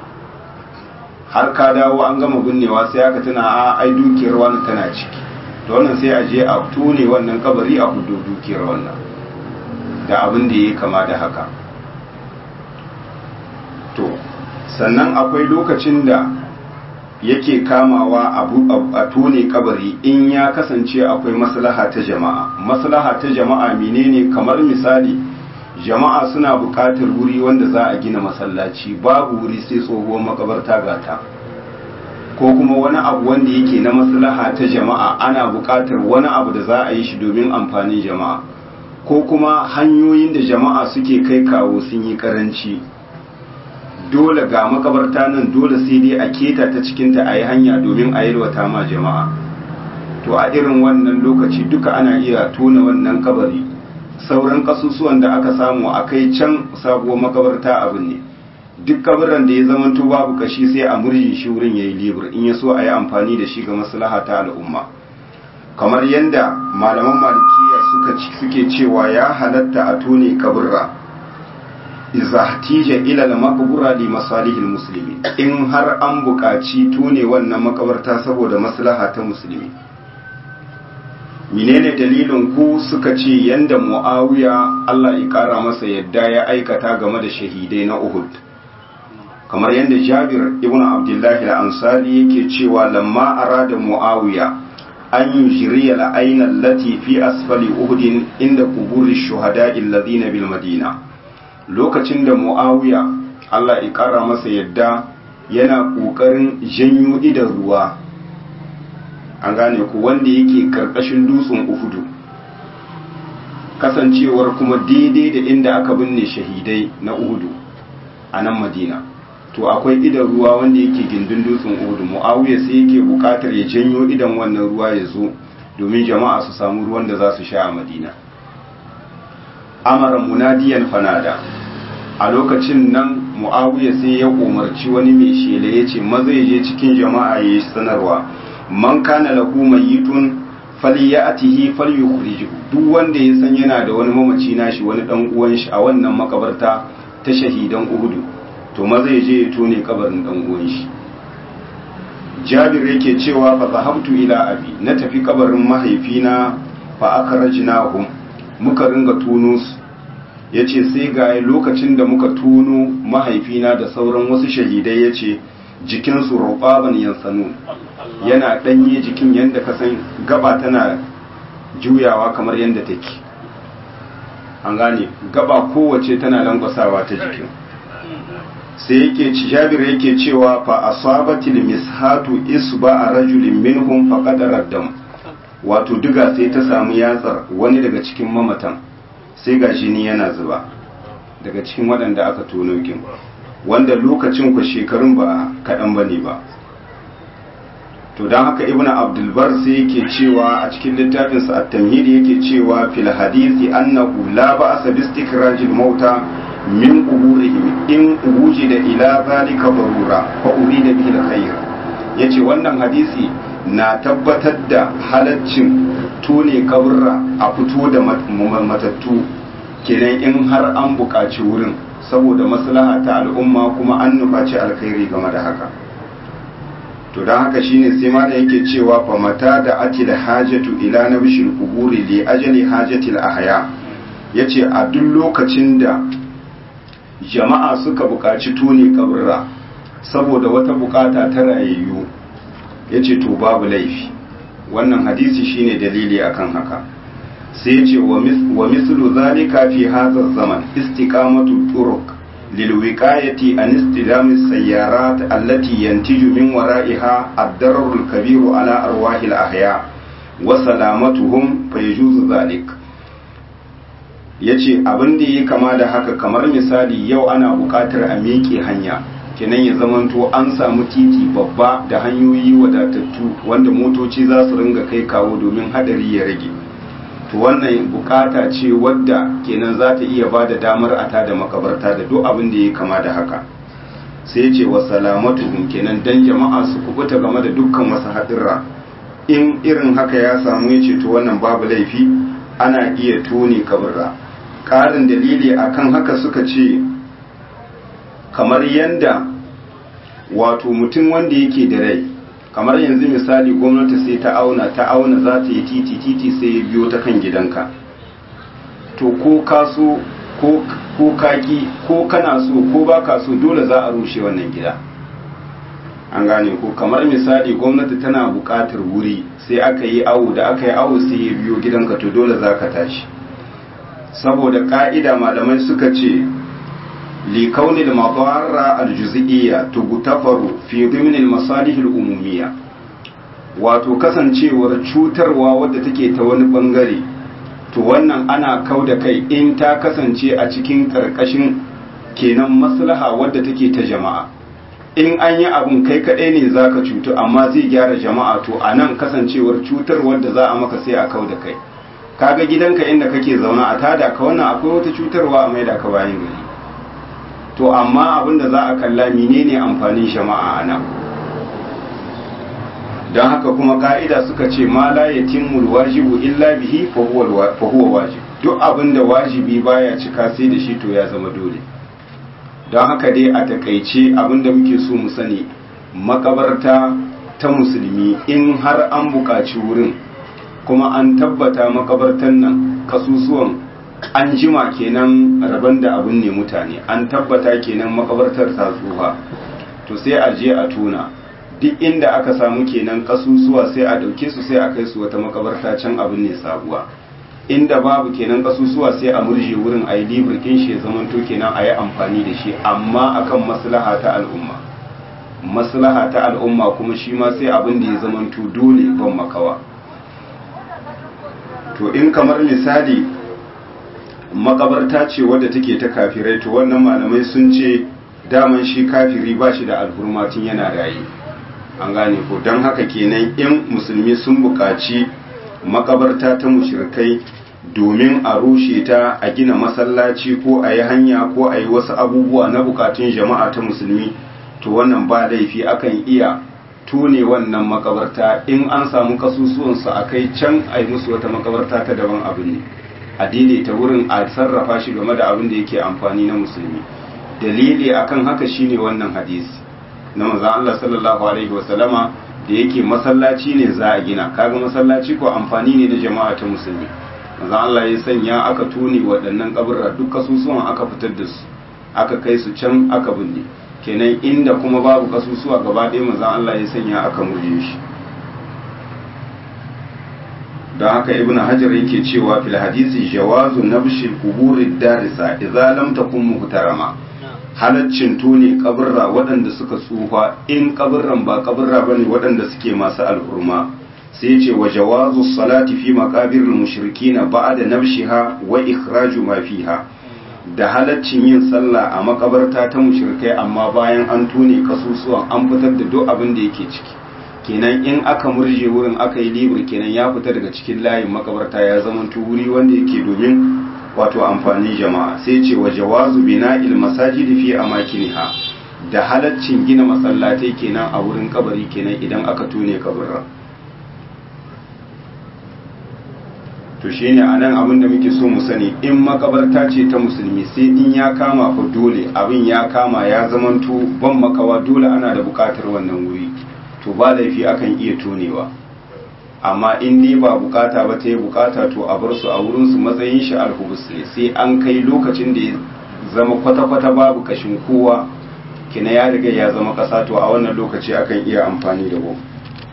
har ka dawo an gama binnewa sai aka tuna a ai dukiyar wani tana ciki da wannan sai a je a tone wannan kabari a hudu dukiyar wannan da abin da ya kama da haka to sannan akwai lokacin da yake kamawa a tone kabari in ya kasance akwai maslaha ta jama'a maslaha ta jama'a menene kamar misali jama'a suna buƙatar wuri wanda za a gina masallaci babu wuri sai tsohuwar makabarta gata ko kuma wani abu wanda yake na maslaha ta jama'a ana buƙatar wani abu da za a yi shi domin amfanin jama'a ko kuma hanyoyin da jama'a suke kai kawo sun yi karanci dole ga makabarta nan dole sai dai a keta ta cikinta a yi hanya domin a yalwata ma jama'a to a irin wannan lokaci duka ana iya tona wannan kabari sauran kasusuwan da aka samu a kai can sabuwar makabarta abin ne duk kabarin da ya zamanto babu kashi sai a murji shi wurin yayi libur in ya so a yi amfani da shi ga maslaha ta al'umma kamar yadda malaman malikiya suka suke cewa ya halatta a tone kaburra iza tija ila al-maqbura li masalihil muslimi in har an buƙaci tone wannan makabarta saboda maslaha ta musulmi menene dalilin ku suka ce yanda muawiya Allah ya kara masa yadda ya aikata game da shahidai na Uhud kamar yadda Jabir ibn Abdullah al-Ansari yake cewa lamma arada muawiya an yujriya al-ayna allati fi asfali Uhud inda quburi shuhada'i alladhina bil Madina lokacin da muawiya Allah ya kara masa yadda yana kokarin janyo idan ruwa an gane ku wanda yake karkashin dutsen uhudu kasancewar kuma daidai da inda aka binne shahidai na uhudu a nan madina to akwai idan ruwa wanda yake gindin dutsen uhudu mu'awiya sai yake bukatar ya janyo idan wannan ruwa ya zo domin jama'a su samu ruwan da za su sha a madina amara munadiyan fanada a lokacin nan mu'awiya sai ya umarci wani mai shela ya ce maza ya je cikin jama'a ya yi sanarwa man kana lahu mayyitun falyatihi falyukhrijuhu duk wanda ya san yana da wani mamaci nashi wani dan uwan shi a wannan makabarta ta shahidan Uhudu to maza ya je ya tone kabarin dan uwan shi Jabir yake cewa fa zahabtu ila abi na tafi kabarin mahaifina fa akhrajnahum muka ringa tuno su yace sai ga lokacin da muka tuno mahaifina da sauran wasu shahidai yace jikinsu rubaban yansanu yana ɗanye jikin yadda ka san gaba tana juyawa kamar yadda take an gane gaba kowace tana langwasawa ta jikin sai yake ci jabir yake cewa fa asabatil mishatu isba a rajulin minhum fa qadara dam wato diga sai ta samu yatsar wani daga cikin mamatan sai ga jini yana zuba daga cikin waɗanda aka tono kin wanda lokacin ku shekarun ba kaɗan bane ba to don haka ibn abdulbar sai yake cewa a cikin littafinsa at-tamhid yake cewa fil hadisi annahu la ba'sa bi istikrajil mauta min quburihim in wujida ila zalika darura fa urida bihi al-khair yace wannan hadisi na tabbatar da halaccin tone kaburra a fito da matattu kenan in har an buƙaci wurin saboda maslaha ta al'umma kuma an nufaci alkhairi game da haka to don haka shine sai ma da yake cewa fa mata da atil hajatu ila nabshil quburi li ajali hajatil ahya yace a duk lokacin da jama'a suka buƙaci tone kaburra saboda wata bukata ta rayayyu yace to babu laifi wannan hadisi shine dalili akan haka sai yace wa mislu zalika fi hadha zaman istiqamatu turuq للوقاية عن استلام السيارات التي ينتج من ورائها الضرر الكبير على أرواح الأحياء وسلامتهم فيجوز ذلك yace abin da ya kama da haka kamar misali yau ana buƙatar a miƙe hanya kenan ya zamanto an samu titi babba da hanyoyi wadatattu wanda motoci za su ringa kai kawo domin hadari ya rage to wannan bukata ce wadda kenan za ta iya ba da damar a tada makabarta da duk abin da ya kama da haka sai ce wa salamatuhum kenan dan jama'a su kubuta game da dukkan wasu haɗirra in irin haka ya samu ya ce to wannan babu laifi ana iya tone kabarra ƙarin dalili akan haka suka ce kamar yanda wato mutum wanda yake da rai kamar yanzu misali gwamnati sai ta auna ta auna za ta yi titi titi sai ya biyo ta kan gidanka to ko ka so ko kaki ko kana so ko ba ka so dole za a rushe wannan gida an gane ko kamar misali gwamnati tana buƙatar wuri sai aka yi awo da aka yi awo sai ya biyo gidanka to dole za ka tashi saboda ka'ida malamai suka ce لكون المضارة الجزئية تغتفر في ضمن المصالح الأمومية wato kasancewar cutarwa wadda take ta wani bangare to wannan ana kau da kai in ta kasance a cikin karkashin kenan maslaha wadda take ta jama'a in an yi abun kai kaɗai ne za ka cutu amma zai gyara jama'a to a nan kasancewar cutar wadda za a maka sai a kau da kai kaga gidanka inda kake zauna a tada ka wannan akwai wata cutarwa a maida ka bayan gari to amma abinda za a kalla menene amfanin jama'a a nan don haka kuma ka'ida suka ce ma la yatimul wajibu illa bihi fa huwa wajib duk abinda wajibi baya cika sai da shi to ya zama dole don haka dai a takaice abinda muke so mu sani makabarta ta musulmi in har an buƙaci wurin kuma an tabbata makabartan nan kasusuwan an jima kenan rabon da abin ne mutane an tabbata kenan makabartar ta tsufa to sai a je a tuna duk inda aka samu kenan kasusuwa sai a ɗauke su sai a kai su wata makabarta can abin ne sabuwa inda babu kenan kasusuwa sai a murje wurin a yi libirkin shi ya zamanto kenan a yi amfani da shi amma akan maslaha ta al'umma maslaha ta al'umma kuma shi ma sai abin da ya zamanto dole ban makawa to in kamar misali makabarta ce wadda take ta kafirai to wannan malamai sun ce daman shi kafiri ba shi da alhurmatin yana raye an gane ko don haka kenan in musulmi sun buƙaci makabarta ta mushrikai domin a rushe ta a gina masallaci ko a yi hanya ko a yi wasu abubuwa na bukatun jama'a ta musulmi to wannan ba laifi akan iya tune wannan makabarta in an samu kasusuwansu a kai can a yi musu wata makabarta ta daban abin ne a daidaita wurin a sarrafa shi game da abin da yake amfani na musulmi dalili akan haka shine wannan hadisi na manzon Allah sallallahu alaihi wasallama da yake masallaci ne za a gina kaga masallaci ko amfani ne da jama'a ta musulmi manzon Allah ya sanya aka tuni waɗannan kaburra duk kasusuwan aka fitar da su aka kai su can aka binne kenan inda kuma babu kasusuwa gaba ɗaya manzon Allah ya sanya aka murje shi don haka ibnu hajar yake cewa fil hadisi jawazu nabshil quburid darisa idza lam takun muhtarama halaccin tone kaburra waɗanda suka tsufa in kaburran ba kaburra bane waɗanda suke masu alhurma sai ce wa jawazu salati fi maqabiril mushrikina ba'da nabshiha wa ikhraju ma fiha da halaccin yin sallah a makabarta ta mushrikai amma bayan an tone kasusuwan an fitar da duk abin da yake ciki kenan in aka murje wurin aka yi libur kenan ya fita daga cikin layin makabarta ya zama wuri wanda yake domin wato amfani jama'a sai ce wa jawazu bina'il masajidi fi amakiniha da halaccin gina masallatai kenan a wurin kabari kenan idan aka tone kabarin to shine anan abin da muke so mu sani in makabarta ce ta musulmi sai in ya kama fa dole abin ya kama ya zamanto ban makawa dole ana da bukatar wannan wuri to ba laifi akan iya tonewa amma in dai ba bukata ba ta yi bukata to a bar su a wurin su matsayin shi alhubus ne sai an kai lokacin da ya zama kwata-kwata babu kashin kowa kina ya riga ya zama kasa to a wannan lokaci akan iya amfani da bom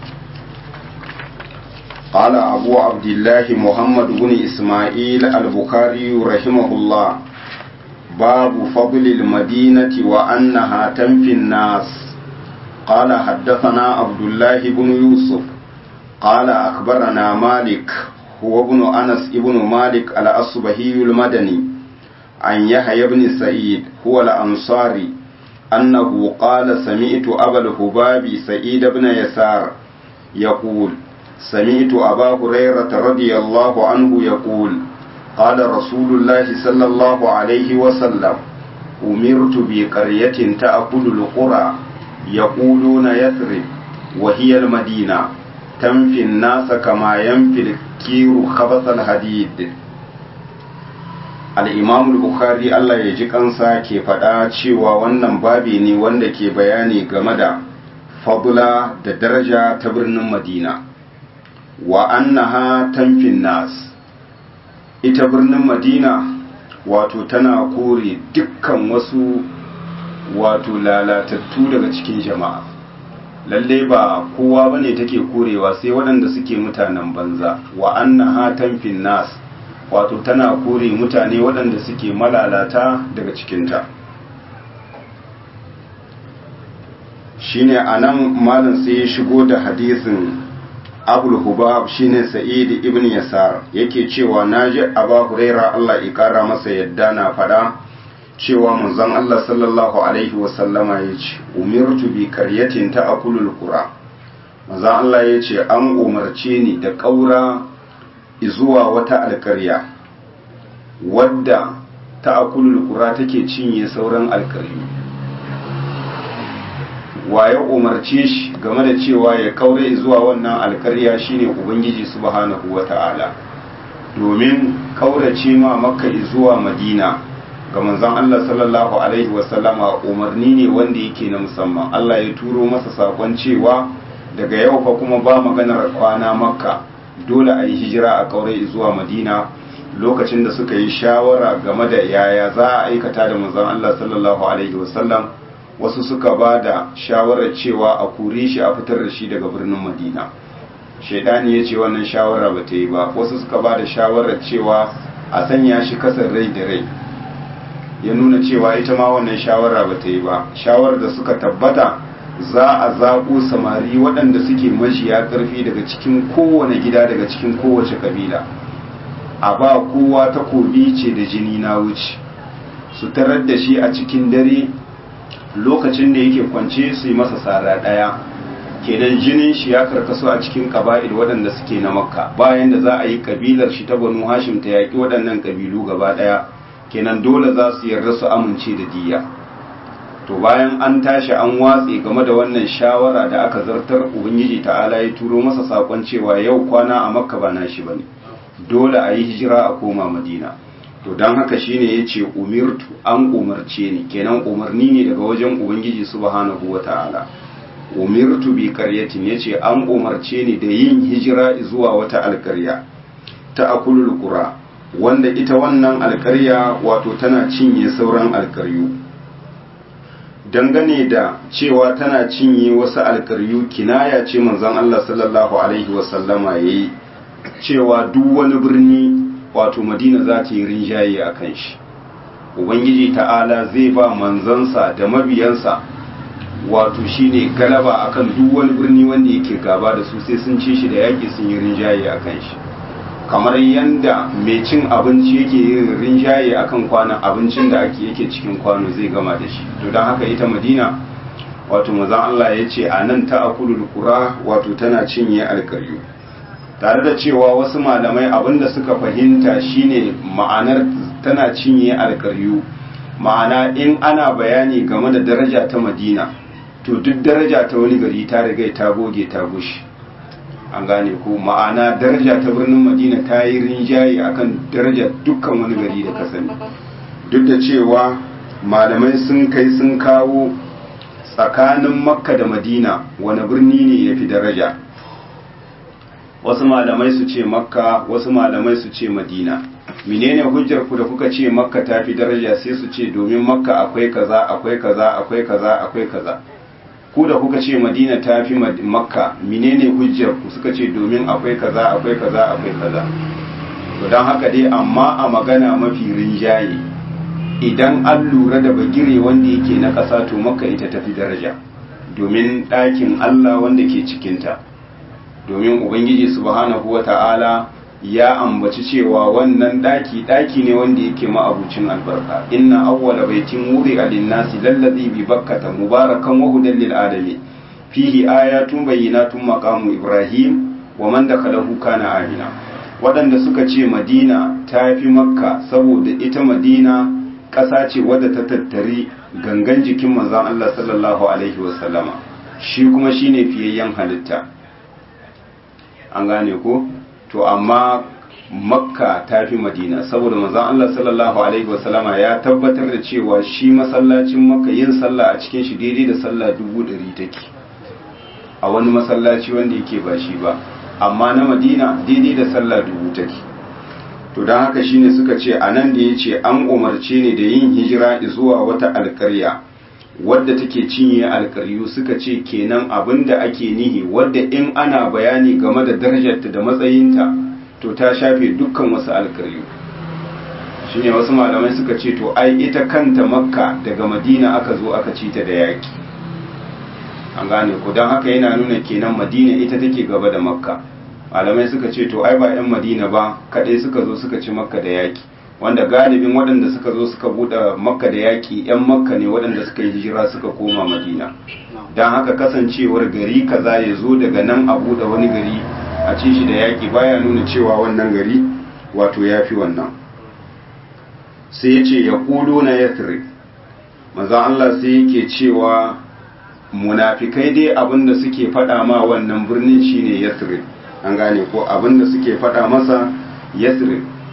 قال أبو عبد الله محمد بن إسماعيل البخاري رحمه الله باب فضل المدينة وأنها تنفي الناس قال حدثنا عبد الله بن يوسف قال أخبرنا مالك هو ابن أنس ابن مالك الأصبهي المدني عن يحيى بن سعيد هو الأنصاري أنه قال سمعت أبا الهباب سعيد بن يسار يقول سمعت أبا هريرة رضي الله عنه يقول قال رسول الله صلى الله عليه وسلم أمرت بقرية تأكل القرى يقولون يثرب وهي المدينة تنفي الناس كما ينفي الكير خبث الحديد al'imam bukhari Allah ya ji kansa ke faɗa cewa wannan babi ne wanda ke bayani game da fadula da daraja ta birnin madina wa annaha tamfin nas ita birnin madina wato tana kore dukkan wasu wato lalatattu daga cikin jama'a lalle ba kowa bane take korewa sai waɗanda suke mutanen banza wa annaha tamfin nas wato tana kore mutane waɗanda suke malalata daga cikinta shine anan malam sai ya shigo da hadisin abul hubab shine sa'id ibn yasar yake cewa naji aba huraira Allah ya kara masa yadda na fada cewa manzon Allah sallallahu alaihi wasallama yace umirtu bi qaryatin ta'kulul qura manzon Allah yace an umarce ni da kaura zuwa wata alkarya wadda ta'kulul qura take cinye sauran alkaryu waye umarce shi game da cewa ya kaure zuwa wannan alkarya shine ubangiji subhanahu wata'ala domin kaurace ma makka zuwa madina ga manzon Allah sallallahu alaihi wasallama umarni ne wanda yake na musamman Allah ya turo masa sakon cewa daga yau fa kuma ba maganar kwana makka dole a yi hijira a kaurai zuwa madina lokacin da suka yi shawara game da yaya za a aikata da manzon Allah sallallahu alaihi wasallam wasu suka ba da shawarar cewa a kure shi a fitar da shi daga birnin madina shaidani ya ce wannan shawara ba ta yi ba wasu suka ba da shawarar cewa a sanya shi kasar rai da rai ya nuna cewa ita ma wannan shawara ba ta yi ba shawarar da suka tabbata za a zaɓo samari waɗanda suke majiya ƙarfi daga cikin kowane gida daga cikin kowace ƙabila a ba kowa takobi ce da jini na wuce su tarar da shi a cikin dare lokacin da yake kwance su yi masa sara ɗaya kenan jinin shi ya karkaso a cikin ƙaba'il waɗanda suke na makka bayan da za a yi ƙabilar shi ta banu hashim ta yaƙi waɗannan ƙabilu gaba ɗaya kenan dole za su yarda su amince da diya to bayan an tashi an watse game da wannan shawara da aka zartar ubangiji ta'ala ya turo masa sakon cewa yau kwana a makka ba nashi bane dole a yi hijira a koma madina to don haka shine ya ce umirtu an umarce ni kenan umarni ne daga wajen ubangiji subhanahu wa ta'ala umirtu bi qaryatin yace an umarce ni da yin hijira zuwa wata alkarya ta akulul qura wanda ita wannan alkarya wato tana cinye sauran alkaryu dangane da cewa tana cinye wasu alkaryu kinaya ce manzon Allah sallallahu alaihi wasallama yayi cewa duk wani birni wato madina za ta yi rinjaye a kan shi ubangiji ta'ala zai ba manzansa da mabiyansa wato shine galaba akan duk wani birni wanda yake gaba da su sai sun ci shi da yaƙi sun yi rinjaye a kan shi kamar yanda mai cin abinci yake yin rinjaye akan kwanan abincin da ake yake cikin kwano zai gama da shi to don haka ita madina wato mazan Allah ya ce a nan ta akulul kura wato tana cinye alkaryu tare da cewa wasu malamai abinda suka fahimta shine ma'anar tana cinye alkaryu ma'ana in ana bayani game da daraja ta madina to duk daraja ta wani gari ta riga ta goge ta gushi an gane ko ma'ana daraja ta birnin madina ta yi rinjaye akan daraja dukkan wani gari da ka sani duk da cewa malamai sun kai sun kawo tsakanin makka da madina wani birni ne ya fi daraja wasu malamai su ce makka wasu malamai su ce madina menene hujjar ku da kuka ce makka ta fi daraja sai su ce domin makka akwai kaza akwai kaza akwai kaza akwai kaza ku da kuka ce madina ta fi makka menene hujjar ku suka ce domin akwai kaza akwai kaza akwai kaza to don haka dai amma a magana mafi rinjaye idan an lura da bagire wanda yake na ƙasa to makka ita tafi daraja domin ɗakin allah wanda ke cikinta domin ubangiji subhanahu wa ta'ala ya ambaci cewa wannan ɗaki ɗaki ne wanda yake ma'abucin albarka inna awwala baitin wuri a linnasi lallazi bi bakkata mubarakan wa hudan lil alamin fihi ayatun bayyinatun maqamu ibrahim wa man dakhalahu kana amina waɗanda suka ce madina ta fi makka saboda ita madina ƙasa ce wadda ta tattari gangan jikin manzon Allah sallallahu alaihi wasallama shi kuma shine fiyayyen halitta an gane ko to amma makka ta fi madina saboda manzon Allah sallallahu alaihi wasallama ya tabbatar da cewa shi masallacin makka yin sallah a cikin shi daidai da sallah dubu ɗari take a wani masallaci wanda yake ba shi ba amma na madina daidai da sallah dubu take to don haka shine suka ce a nan da ya ce an umarce ne da yin hijira zuwa wata alkarya wadda take cinye alkaryu suka ce kenan abin da ake nihi wadda in ana bayani game da darajarta da matsayinta to ta shafe dukkan wasu alkaryu shine wasu malamai suka ce to ai ita kanta makka daga madina aka zo aka ci ta da yaki an gane ko don haka yana nuna kenan madina ita take gaba da makka malamai suka ce to ai ba 'yan madina ba kadai suka zo suka ci makka da yaki wanda galibin waɗanda suka zo suka buɗe makka da yaƙi 'yan makka ne waɗanda suka yi hijira suka koma madina don haka kasancewar gari kaza ya zo daga nan a buɗe wani gari a ci shi da yaƙi baya nuna cewa wannan gari wato ya fi wannan sai ya ce ya ƙudo na yathrib maza Allah sai yake cewa munafikai dai abinda suke faɗa ma wannan birnin shine yathrib an gane ko abinda suke faɗa masa yathrib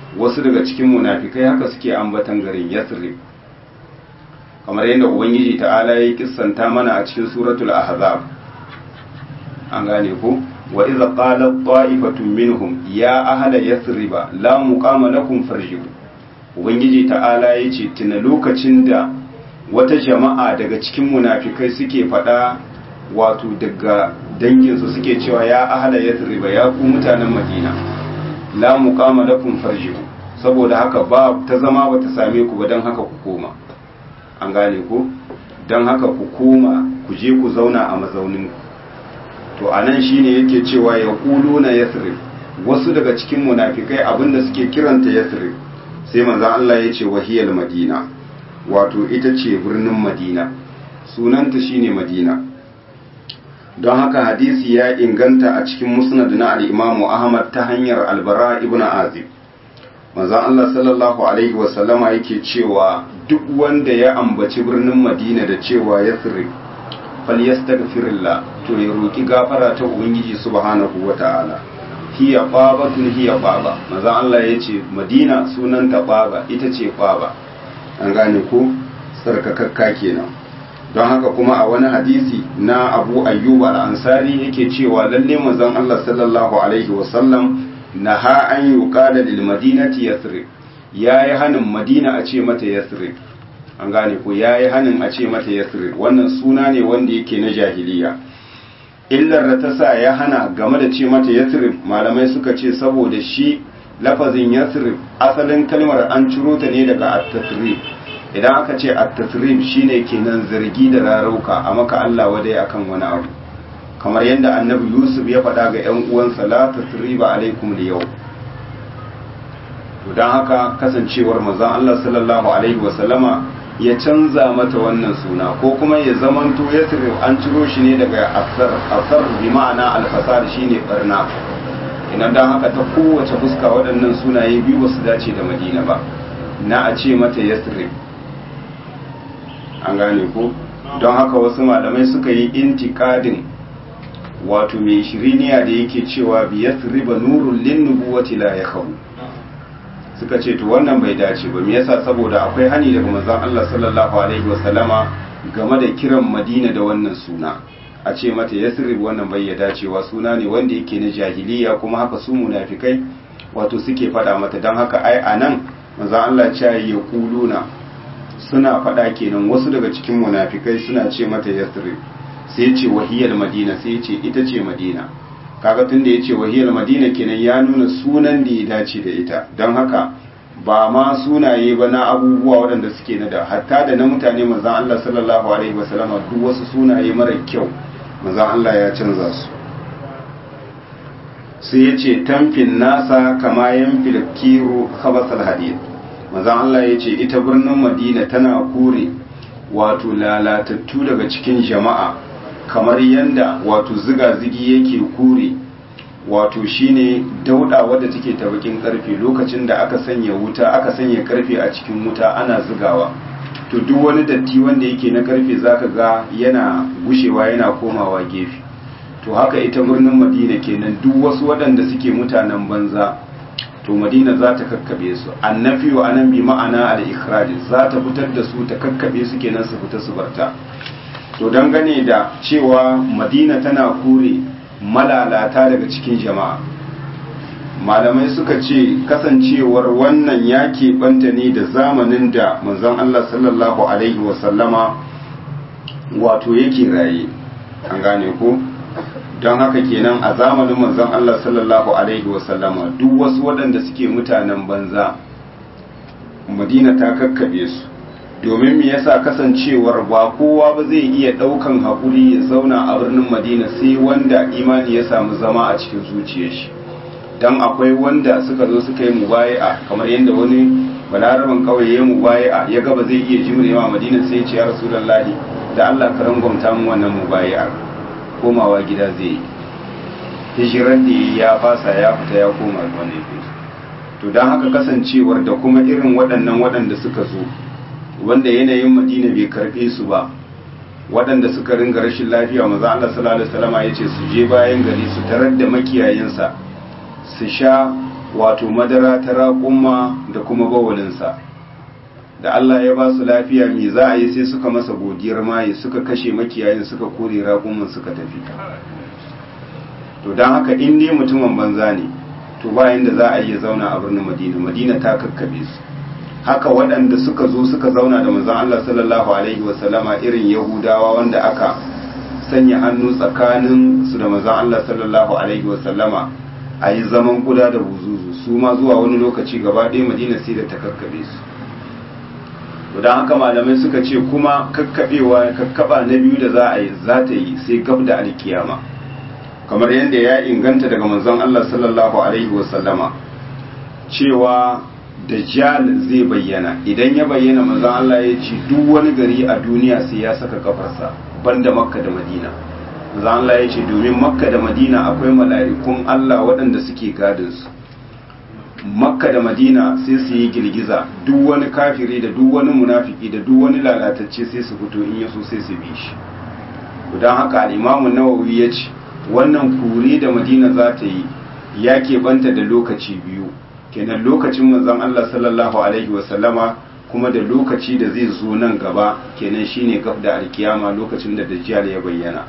wasu daga cikin munafikai haka suke ambatan garin yathrib kamar yadda ubangiji ta'ala ya kissanta mana a cikin suratul ahzab an gane ko wa idza qala ta'ifatun minhum ya ahla yathriba la muqama lakum farji'u ubangiji ta'ala yace tuna lokacin da wata jama'a daga cikin munafikai suke fada wato daga danginsu suke cewa ya ahla yathriba ya ku mutanen madina la muqama lakum farji'u saboda haka ba ta zama bata same ku ba dan haka ku koma an gane ku dan haka ku koma ku je ku zauna a mazaunin ku to anan shine yake cewa ya na yathrib wasu daga cikin munafikai abinda suke kiranta yathrib sai manzon Allah ya ce wahiyal madina wato ita ce birnin madina sunanta shine madina don haka hadisi ya inganta a cikin musnad na al-imamu ahmad ta hanyar albara ibn azib manzon Allah sallallahu alaihi wasallama yake cewa duk wanda ya ambaci birnin madina da cewa yathrib falyastaghfirillah to ya roki gafara ta ubangiji subhanahu wata'ala hiya babatun hiya baba manzon Allah yace madina sunanta baba ita ce baba an gane ko sarkakakka kenan don haka kuma a wani hadisi na abu ayyub al-ansari yake cewa lalle manzon Allah sallallahu alaihi wasallam naha an yuqala lil madinati yathrib yayi hanin madina a ce mata yathrib an gane ko yayi hanin a ce mata yathrib wannan suna ne wanda yake na jahiliya illar da ta sa ya hana game da ce mata yathrib malamai suka ce saboda shi lafazin yathrib asalin kalmar an ciro ta ne daga at-tasrib idan aka ce at-tasrib shine kenan zargi da rarauka a maka Allah wadai akan wani abu kamar yadda annabi Yusuf ya faɗa ga ƴan uwansa la tasriba alaikum yau to dan haka kasancewar manzon Allah sallallahu alaihi wasallama ya canza mata wannan suna ko kuma ya zamanto yasrib an ciro shi ne daga asar asar bi ma'ana al-fasad shine barna idan dan haka ta kowace fuska waɗannan sunaye biyu ba su dace da Madina ba na a ce mata yasrib an gane ko don haka wasu malamai suka yi intikadin wato mai shiriniya da yake cewa bi yasriba nurul lin nubuwati la yakhabu suka ce to wannan bai dace ba me yasa saboda akwai hani daga manzon Allah sallallahu alaihi wasallama game da kiran Madina da wannan suna a ce mata yasrib wannan bai ya dacewa suna ne wanda yake na jahiliya kuma haka su munafikai wato suke fada mata don haka ai anan manzon Allah ya ya kuluna suna fada kenan wasu daga cikin munafikai suna ce mata yasrib sai ce wahiyar madina sai ce ita ce madina kaga tun da ya ce wahiyar madina kenan ya nuna sunan da ya dace da ita don haka ba ma sunaye ba na abubuwa waɗanda suke na da hatta da na mutane manzan Allah sallallahu alaihi wasallama duk wasu sunaye mara kyau manzan Allah ya canza su sai ya ce tamfin nasa kama yan filkiru khabasal hadid manzan Allah ya ce ita birnin madina tana kore wato lalatattu daga cikin jama'a kamar yanda wato ziga-zigi yake kure wato shine dauda wadda take ta bakin karfe lokacin da aka sanya wuta aka sanya karfe a cikin wuta ana zigawa to duk wani datti wanda yake na karfe zaka ga yana gushewa yana komawa gefe to haka ita birnin madina kenan duk wasu waɗanda suke mutanen banza to madina za ta kakkabe su annafi wa anan bi ma'ana al-ikhraj za ta fitar da su ta kakkabe su kenan su fita su barta to dangane da cewa madina tana kure malalata daga cikin jama'a malamai suka ce kasancewar wannan ya keɓanta ne da zamanin da manzon Allah sallallahu alaihi wasallama wato yake raye an gane ko don haka kenan a zamanin manzon Allah sallallahu alaihi wasallama duk wasu waɗanda suke mutanen banza madina ta kakkabe su domin me yasa kasancewar ba kowa ba zai iya ɗaukan haƙuri ya zauna a birnin madina sai wanda imani ya samu zama a cikin zuciyar shi don akwai wanda suka zo suka yi mubaya'a kamar yadda wani balaraban kawai ya mubaya'a ya gaba zai iya jimrewa madina sai ya ce ya rasulullahi da Allah ka rangwamta mu wannan mubaya'a komawa gida zai yi hijiran da ya fasa ya fita ya koma wani to don haka kasancewar da kuma irin waɗannan waɗanda suka zo wanda yanayin madina bai karɓe su ba waɗanda suka ringa rashin lafiya maza Allah sallallahu alaihi wasallam ya ce su je bayan gari su tarar da makiyayensa su sha wato madara ta raƙumma da kuma bawalinsa da Allah ya ba su lafiya me za a yi sai suka masa godiyar maye suka kashe makiyayin suka kore raƙumman suka tafi to don haka in dai mutumin banza ne to bayan da za a iya zauna a birnin madina madina ta kakkabe su haka waɗanda suka zo suka zauna da manzon Allah sallallahu alaihi wasallama irin yahudawa wanda aka sanya hannu tsakanin su da manzon Allah sallallahu alaihi wasallama a yi zaman kuda da buzuzu su ma zuwa wani lokaci gaba ɗaya madina sai da ta kakkabe su don haka malamai suka ce kuma kakkabewa kakkaba na biyu da za a yi za ta yi sai gab da alkiyama kamar yadda ya inganta daga manzon Allah sallallahu alaihi wasallama cewa dajjal zai bayyana idan ya bayyana manzon Allah ya ce duk wani gari a duniya sai ya saka kafarsa banda makka da madina manzon Allah ya ce domin makka da madina akwai mala'ikun Allah waɗanda suke gadin su makka da madina sai su yi girgiza duk wani kafiri da duk wani munafiki da duk wani lalatacce sai su fito in yaso sai su bi shi don haka al'imamu nawawi ya ce wannan kuri da madina za ta yi ya keɓanta da lokaci biyu kenan lokacin manzon Allah sallallahu alaihi wasallama kuma da lokaci da zai zo nan gaba kenan shine gab da alkiyama lokacin da dajjal ya bayyana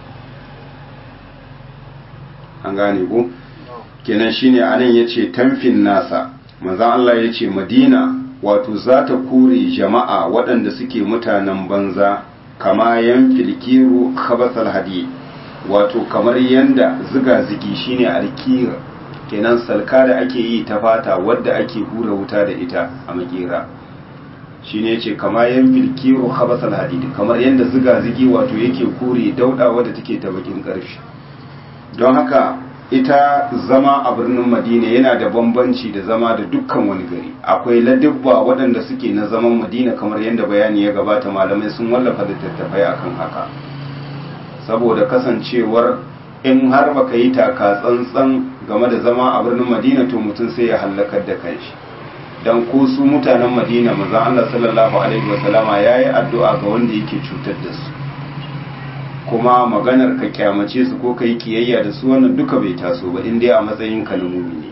an gane ko kenan shine anan yace tamfin nasa manzon Allah yace Madina wato za ta kore jama'a waɗanda suke mutanen banza kama yan filkiru khabasal hadi wato kamar yanda ziga zigi shine alkira kenan salka da ake yi ta fata wadda ake hura wuta da ita a makera shine yace kama yan filkiru khabasal hadid kamar yanda ziga zigi wato yake kore dauda wadda take ta bakin karfi don haka ita zama a birnin madina yana da bambanci da zama da dukkan wani gari akwai ladubba waɗanda suke na zaman madina kamar yadda bayani ya gabata malamai sun wallafa littattafai akan haka saboda kasancewar in har baka yi taka tsantsan game da zama a birnin madina to mutum sai ya hallakar da kanshi dan ko su mutanen madina manzon Allah sallallahu alaihi wasallama yayi addu'a ga wanda yake cutar da su kuma maganar ka kyamace su ko ka yi kiyayya da su wannan duka bai taso ba in dai a matsayin ka na mumini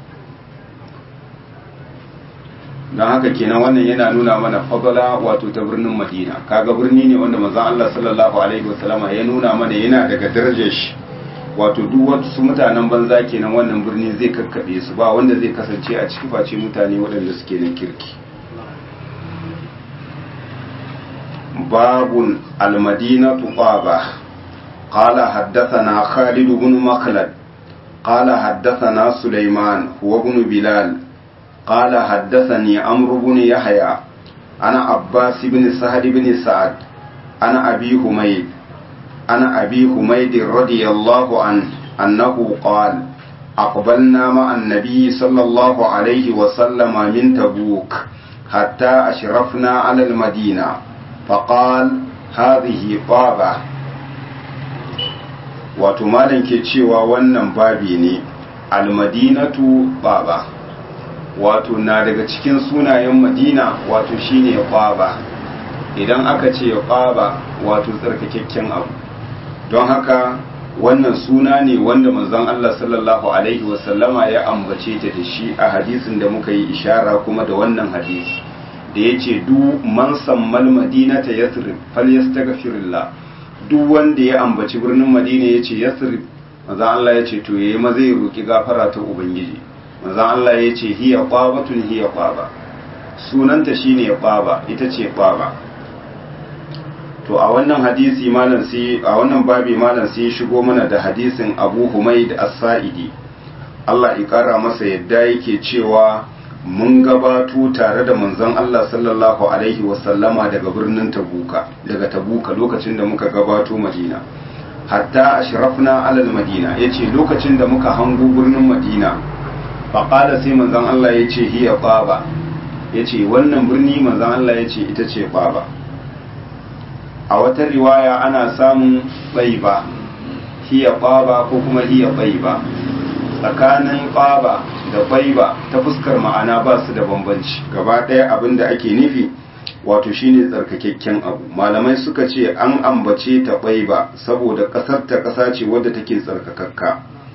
don haka kenan wannan yana nuna mana fadala wato ta birnin madina kaga birni ne wanda manzon Allah sallallahu alaihi wasallama ya nuna mana yana daga darajar shi wato duk wasu mutanen banza kenan wannan birni zai kakkabe su ba wanda zai kasance a cikin face mutane waɗanda suke na kirki باب المدينة طابة قال حدثنا خالد بن مخلد قال حدثنا سليمان هو بن بلال قال حدثني عمرو بن يحيى أنا عباس بن سهل بن سعد أنا أبي حميد أنا أبي حميد رضي الله عنه أنه قال أقبلنا مع النبي صلى الله عليه وسلم من تبوك حتى أشرفنا على المدينة فقال هذه طابة wato malam ke cewa wannan babi ne almadinatu baba wato na daga cikin sunayen madina wato shine baba idan aka ce baba wato tsarkakakken abu don haka wannan suna ne wanda manzon Allah sallallahu alaihi wasallama ya ambace ta da shi a hadisin da muka yi ishara kuma da wannan hadisi da ya ce duk man sammal madinata yasrib falyastaghfirullah duk wanda ya ambaci birnin madina ya ce yasrib maza Allah ya ce to yayi maza ya roki gafara ta ubangiji maza Allah ya ce hiya qabatun hiya qaba sunanta shine qaba ita ce qaba to a wannan hadisi malam sai a wannan babi malam sai shigo mana da hadisin Abu Humaid As-Sa'idi Allah ya kara masa yadda yake cewa mun gabato tare da manzon Allah sallallahu alaihi wasallama daga birnin Tabuka daga Tabuka lokacin da muka gabato Madina hatta ashrafna alal Madina yace lokacin da muka hango birnin Madina faqala sai manzon Allah yace hiya baba yace wannan birni manzon Allah yace ita ce baba a wata riwaya ana samun tsaiba hiya baba ko kuma hiya tsaiba tsakanin ƙaba da baiba ta fuskar ma'ana ba su da bambanci gaba ɗaya abin da ake nufi wato shine tsarkakakken abu malamai suka ce an ambace ta baiba saboda ƙasar ta ƙasa ce wadda take tsarkakakka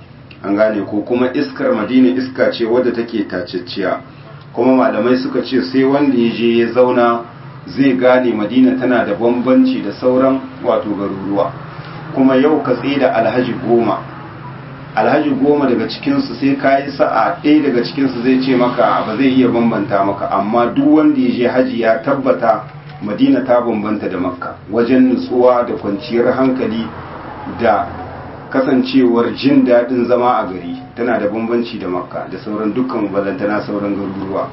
an gane ko kuma iskar madina iska ce wadda take tacicciya kuma malamai suka ce sai wanda ya je ya zauna zai gane madina tana da bambanci da sauran wato garuruwa kuma yau ka tsaye da alhaji goma alhaji goma daga cikinsu sai ka yi sa'a ɗaya daga cikinsu zai ce maka ba zai iya bambanta maka amma duk wanda ya je haji ya tabbata madina ta bambanta da makka wajen nutsuwa da kwanciyar hankali da kasancewar jin daɗin zama a gari tana da bambanci da makka da sauran dukkan balantana sauran garuruwa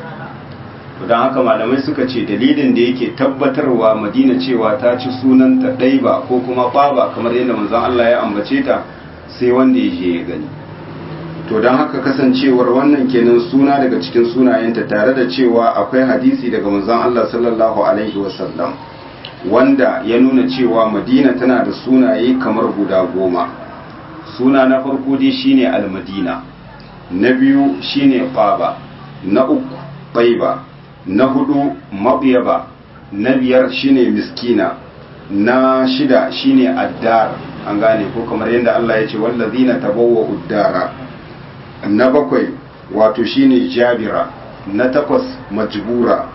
don haka malamai suka ce dalilin da yake tabbatarwa madina cewa ta ci sunanta ɗaiba ko kuma ɓaba kamar yadda manzon Allah ya ambace ta sai wanda ya je ya gani to don haka kasancewar wannan kenan suna daga cikin sunayenta tare da cewa akwai hadisi daga manzon Allah sallallahu alaihi wasallam wanda ya nuna cewa madina tana da sunaye kamar guda goma suna na farko dai shine almadina na biyu shine qaba na uku taiba na hudu mabyaba na biyar shine miskina na shida shine addar an gane ko kamar yadda Allah ya ce wallazina tabawwa uddara na bakwai wato shine jabira na takwas majbura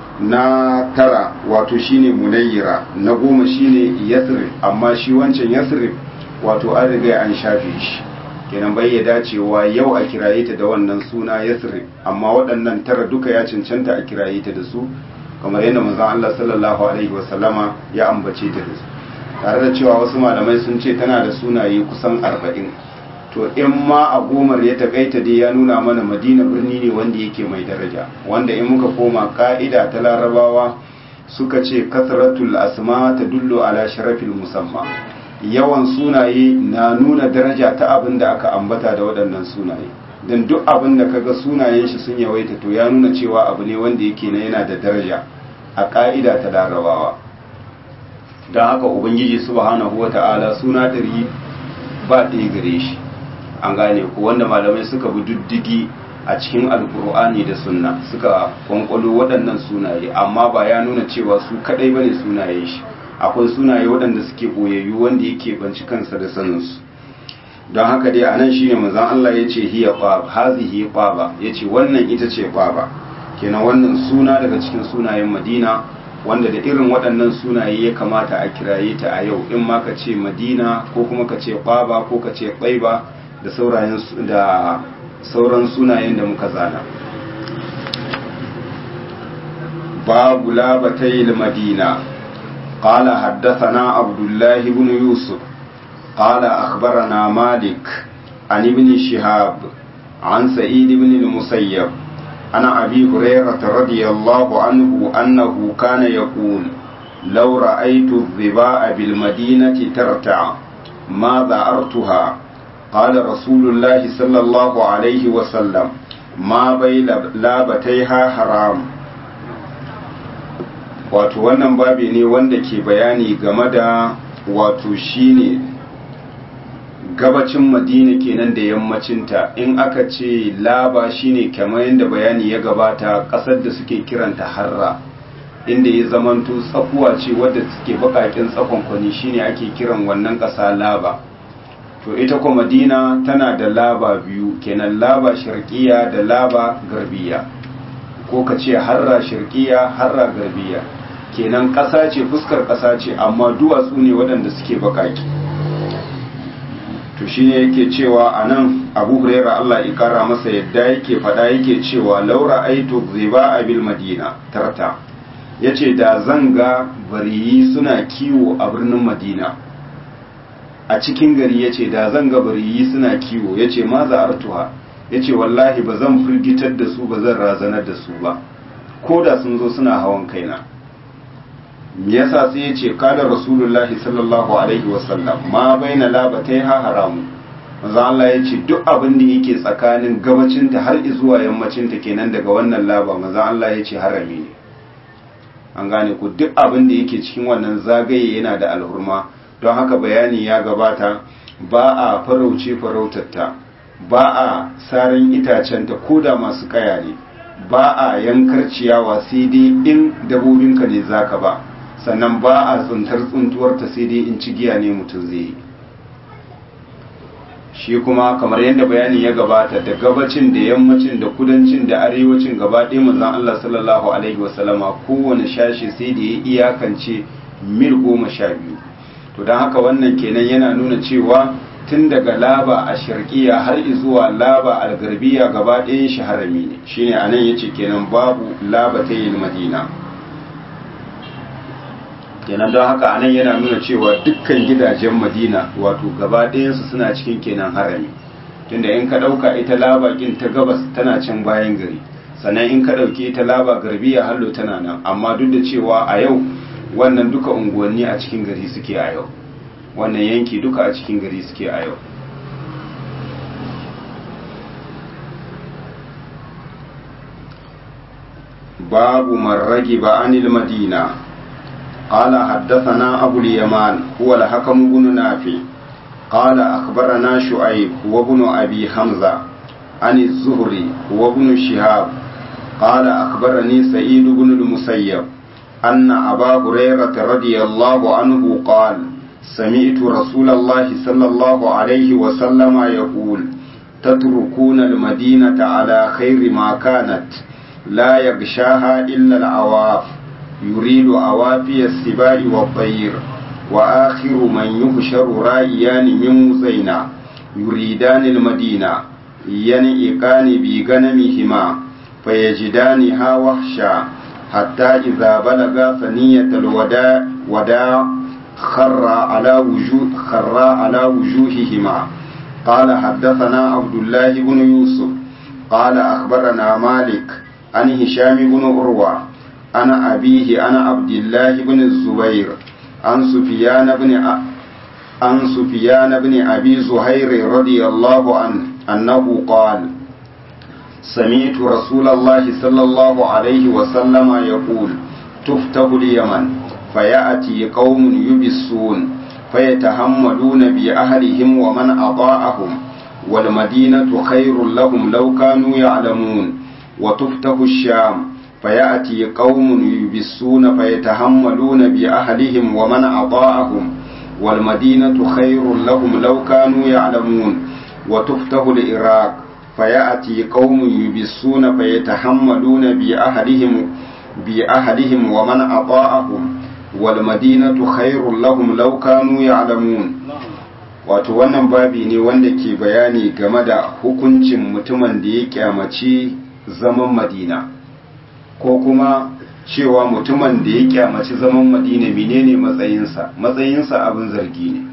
na tara wato shine munayyira na goma shine yasrib amma shi wancan yasrib wato an riga an shafe shi kenan bai ya dacewa yau a kiraye ta da wannan suna yasrib amma waɗannan tara duka ya cancanta a kiraye ta da su kamar yadda manzon Allah sallallahu alaihi wasallama ya ambace ta da su tare da cewa wasu malamai sun ce tana da sunaye kusan arba'in to in ma a gomar ya takaita dai ya nuna mana madina birni ne wanda yake mai daraja wanda in muka koma ka'ida ta larabawa suka ce kasratul asma ta dullo ala sharafil musamma yawan sunaye na nuna daraja ta abin da aka ambata da waɗannan sunaye don duk abin da kaga sunayen shi sun yawaita to ya nuna cewa abu ne wanda yake na yana da daraja a ka'ida ta larabawa don haka ubangiji subhanahu wata'ala suna ɗari ba ɗaya gare shi an gane ko wanda malamai suka bi diddigi a cikin alkur'ani da sunna suka kwankwalo waɗannan sunaye amma ba ya nuna cewa su kaɗai bane sunaye shi akwai sunaye waɗanda suke ɓoyayyu wanda yake banci kansa da saninsu don haka dai anan shine manzon Allah ya ce hiya qab hazihi qaba yace wannan ita ce qaba kenan wannan suna daga cikin sunayen Madina wanda da irin waɗannan sunaye ya kamata a kiraye ta a yau in ma ka ce Madina ko kuma ka ce qaba ko ka ce Qaiba da saurayen da sauran sunayen da muka zana babu labatai madina قال حدثنا عبد الله بن يوسف قال أخبرنا مالك عن ابن شهاب عن سعيد بن المسيب عن أبي هريرة رضي الله عنه أنه كان يقول لو رأيت الظباء بالمدينة ترتع ما ذعرتها قال رسول الله صلى الله عليه وسلم ما بين لابتيها حرام wato wannan babi ne wanda ke bayani game da wato shine gabacin madina kenan da yammacinta in aka ce laba shine kamar yadda bayani ya gabata kasar da suke kiranta harra inda ya zamanto tsakuwa ce wadda suke bakakin tsakonkwani shine ake kiran wannan ƙasa laba to ita kuma madina tana da laba biyu kenan laba shirkiya da laba garbiya ko ka ce harra shirkiya harra garbiya kenan ƙasa ce fuskar ƙasa ce amma duwatsu ne waɗanda suke bakaki to shine yake cewa a nan abu huraira Allah ya kara masa yadda yake faɗa yake cewa laura aitu ziba a bil madina tarta ya ce da zanga bariyi suna kiwo a birnin madina a cikin gari ya ce da zanga bariyi suna kiwo ya ce ma za'artuha ya ce wallahi ba zan firgitar da su ba zan razanar da su ba ko da sun zo suna hawan kaina me yasa sai ya ce kada rasulullahi sallallahu alaihi wasallam ma baina labatai ha haramu manzo Allah ya ce duk abin da yake tsakanin gabacinta har zuwa yammacinta kenan daga wannan laba manzo Allah ya ce harami ne an gane ku duk abin da yake cikin wannan zagaye yana da alhurma don haka bayani ya gabata ba a farauce farautarta ba a saran itacenta ko da masu kaya ne ba a yankar ciyawa sai dai in dabobinka ne zaka ba sannan ba a tsuntar tsuntuwarta sai dai in cigiya ne mutum zai yi shi kuma kamar yadda bayani ya gabata da gabacin da yammacin da kudancin da arewacin gaba ɗaya manzon Allah sallallahu alaihi wasallama kowane shashi sai da ya iyakance mil goma sha biyu to don haka wannan kenan yana nuna cewa tun daga laba a shirkiya har zuwa laba a garbiya gaba ɗayan shi harami ne shine anan yace kenan babu laba ta yin madina kenan don haka anan yana nuna cewa dukkan gidajen madina wato gaba ɗayansu suna cikin kenan harami tunda in ka ɗauka ita laba kin ta gabas tana can bayan gari sannan in ka ɗauki ita laba garbiya hallo tana nan amma duk da cewa a yau wannan duka unguwanni a cikin gari suke a yau wannan yanki duka a cikin gari suke a yau babu marragi ba anil madina قال حدثنا أبو اليمان هو الحكم بن نافع قال أخبرنا شعيب وابن أبي حمزة عن الزهري وابن شهاب قال أخبرني سعيد بن المسيب أن أبا هريرة رضي الله عنه قال سمعت رسول الله صلى الله عليه وسلم يقول تتركون المدينة على خير ما كانت لا يغشاها إلا العواف يريد عوافي السباع والطير وآخر من يحشر رائيان من مزينة يريدان المدينة ينئقان بغنمهما فيجدانها وحشا حتى إذا بلغ ثنية الوداع وداع خر على وجوه خر على وجوههما قال حدثنا عبد الله بن يوسف قال أخبرنا مالك عن هشام بن عروة عن أبيه عن عبد الله بن الزبير عن سفيان بن أ... عن سفيان بن أبي زهير رضي الله عنه أنه قال سمعت رسول الله صلى الله عليه وسلم يقول تفتح اليمن فيأتي قوم يبسون فيتحملون بأهلهم ومن أطاعهم والمدينة خير لهم لو كانوا يعلمون وتفتح الشام فيأتي قوم يبسون فيتحملون بأهلهم ومن أطاعهم والمدينة خير لهم لو كانوا يعلمون وتفتح العراق فيأتي قوم يبسون فيتحملون بأهلهم بأهلهم ومن أطاعهم والمدينة خير لهم لو كانوا يعلمون wato wannan babi ne wanda ke bayani game da hukuncin mutumin da ya kyamaci zaman madina ko kuma cewa mutumin da ya kyamaci zaman madina menene matsayinsa matsayinsa abin zargi ne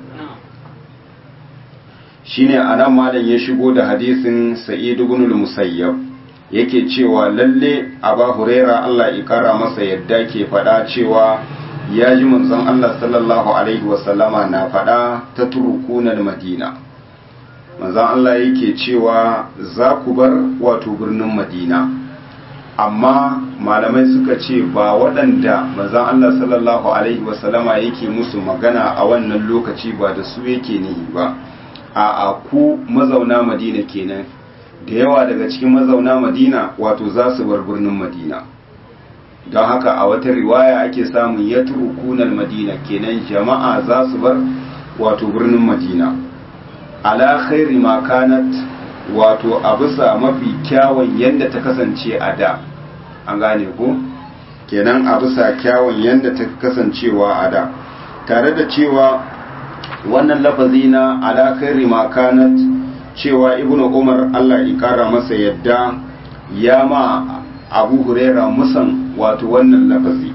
shine anan malam ya shigo da hadisin sa'id ibn al-musayyab yake cewa lalle aba huraira Allah ya kara masa yadda ke faɗa cewa ya ji manzon Allah sallallahu alaihi wasallama na faɗa ta turukunan madina manzon Allah yake cewa za ku bar wato birnin madina amma malamai suka ce ba waɗanda manzon Allah sallallahu alaihi wasallama yake musu magana a wannan lokaci ba da su yake nihi ba a ku mazauna madina kenan da yawa daga cikin mazauna madina wato za su bar birnin madina don haka a wata riwaya ake samun ya turukunan madina kenan jama'a za su bar wato birnin madina ala khairi makanat wato a bisa mafi kyawun yadda ta kasance a da an gane ko kenan a bisa kyawun yadda ta kasancewa a da tare da cewa wannan lafazi na ala khairi makanat cewa ibnu umar Allah ya kara masa yadda ya ma abu huraira musan wato wannan lafazi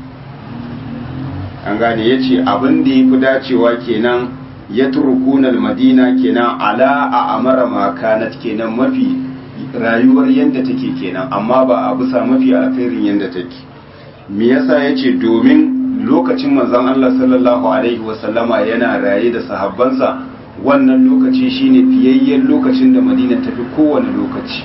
an gane ya ce abin da ya fi dacewa kenan ya turukunan madina kenan ala a amara makanat kenan mafi rayuwar yadda take kenan amma ba a bisa mafi alkhairin yadda take me yasa ya ce domin lokacin manzon Allah sallallahu alaihi wasallama yana raye da sahabbansa wannan lokaci shine fiyayyen lokacin da madina tafi kowane lokaci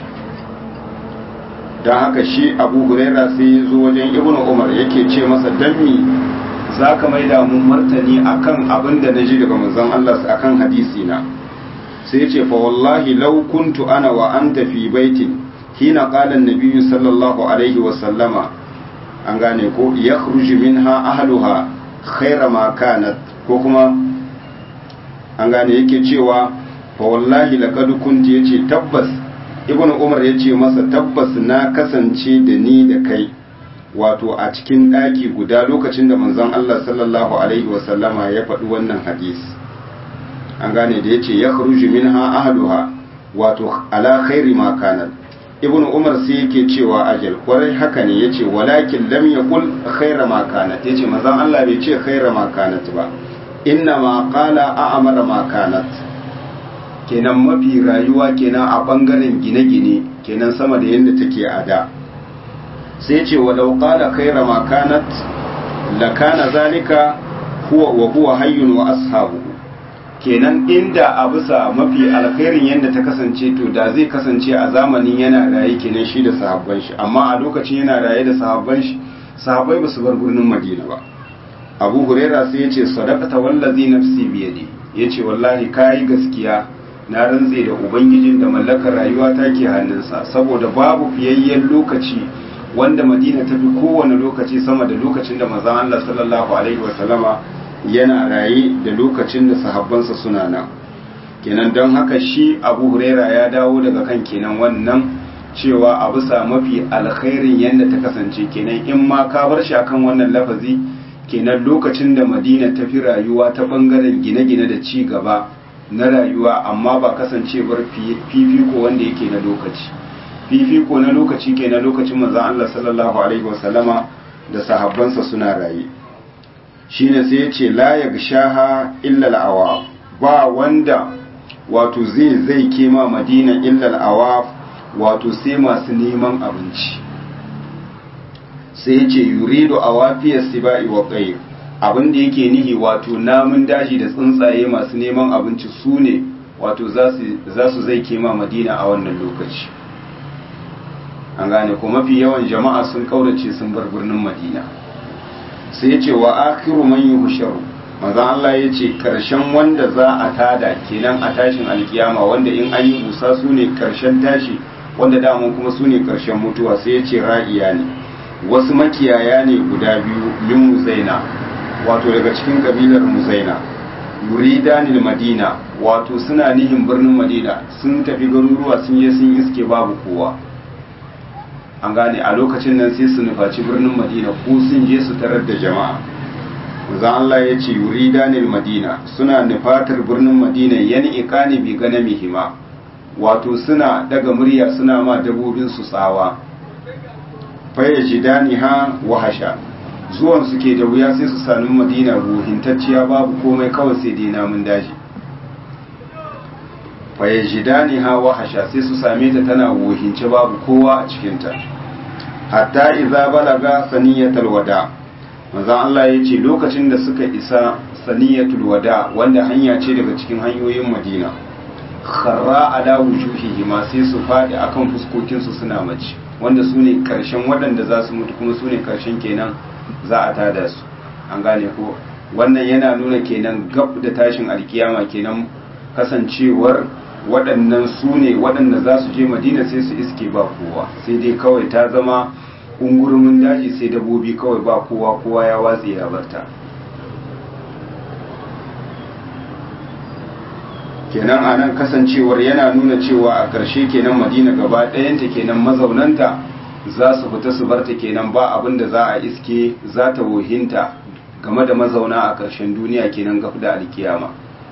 don haka shi abu huraira sai ya zo wajen ibn umar yake ce masa dammi za ka mai mun martani akan abin da na ji daga manzon Allah akan hadisi na sai ce fa wallahi law kuntu ana wa anta fi baitin hina qala an-nabiy sallallahu alaihi wa sallama an gane ko yakhruju minha ahluha khayra ma kanat ko kuma an gane yake cewa fa wallahi laqad kunti yace tabbas ibnu umar yace masa tabbas na kasance da ni da kai wato a cikin daki guda lokacin da manzon Allah sallallahu alaihi wasallama ya faɗi wannan hadisi an gane da yace ya kharuju minha ahluha wato ala khairi ma kanat ibnu umar sai yake cewa ajal kwarai haka ne yace walakin lam yaqul khaira ma kanat yace manzon Allah bai ce khaira ma kanat ba inna ma qala a'mara ma kanat kenan mafi rayuwa kenan a bangaren gine-gine kenan sama da yadda take a da sai ce walau qala khaira ma kanat la kana zalika huwa wa huwa hayyun wa ashabu kenan inda a bisa mafi alkhairin yadda ta kasance to da zai kasance a zamanin yana raye kenan shi da sahabban shi amma a lokacin yana raye da sahabban shi sahabbai ba su bar birnin madina ba abu huraira sai ya ce sadaqata wallazi nafsi biyadi ya ce wallahi kayi gaskiya na rantse da ubangijin da mallakar rayuwa ta ke hannunsa saboda babu fiyayyen lokaci wanda madina ta fi kowane lokaci sama da lokacin da manzon Allah sallallahu alaihi wasallama yana raye da lokacin da sahabbansa suna nan kenan don haka shi abu huraira ya dawo daga kan kenan wannan cewa a bisa mafi alkhairin yadda ta kasance kenan in ma ka bar shi akan wannan lafazi kenan lokacin da madina ta fi rayuwa ta bangaren gine-gine da ci gaba na rayuwa amma ba kasancewar fifiko wanda yake na lokaci fifiko na lokaci ke na lokacin manzon Allah sallallahu alaihi wasallama da sahabbansa suna raye shine sai ya ce la yagshaha illa al-awaf ba wanda wato zai zai kema madina illa al-awaf wato sai masu neman abinci sai ya ce yuridu awafiyar sibai wa qayr abin da yake nihi wato namun daji da tsuntsaye masu neman abinci su ne wato za su zai kema madina a wannan lokaci an gane ko mafi yawan jama'a sun kaurace sun bar birnin madina sai ya ce wa akhiru man yuhsharu manzon Allah ya ce karshen wanda za a tada kenan a tashin alkiyama wanda in an yi busa su ne karshen tashi wanda daman kuma su ne karshen mutuwa sai ya ce ra'iya ne wasu makiyaya ne guda biyu min muzaina wato daga cikin kabilar muzaina yuridanil madina wato suna nihin birnin madina sun tafi garuruwa sun je sun iske babu kowa an gane a lokacin nan sai su nufaci birnin madina ko sun je su tarar da jama'a zan Allah ya ce yuridanil madina suna nufatar birnin madina yani ikani bi ganamihima wato suna daga murya suna ma dabobin su tsawa fayyajidani ha wahasha zuwan su ke da wuya sai su sami madina ruhintacciya babu komai kawai sai dai namun daji fayyajidani ha wahasha sai su same ta tana wuhince babu kowa a cikinta hatta iza balaga saniyatul wada manzon Allah ya ce lokacin da suka isa saniyatul wada wanda hanya ce daga cikin hanyoyin madina kharra ala wujuhihi ma sai su fadi akan fuskokinsu suna mace wanda su ne karshen waɗanda za su mutu kuma su ne karshen kenan za a tada su an gane ko wannan yana nuna kenan gab da tashin alkiyama kenan kasancewar waɗannan su ne waɗanda za su je madina sai su iske ba kowa sai dai kawai ta zama ungurumin daji sai dabobi kawai ba kowa kowa ya watse ya barta kenan a nan kasancewar yana nuna cewa a ƙarshe kenan madina gaba ɗayanta kenan mazaunanta za su fita su barta kenan ba abin da za a iske za ta wohinta game da mazauna a ƙarshen duniya kenan gaf da alkiyama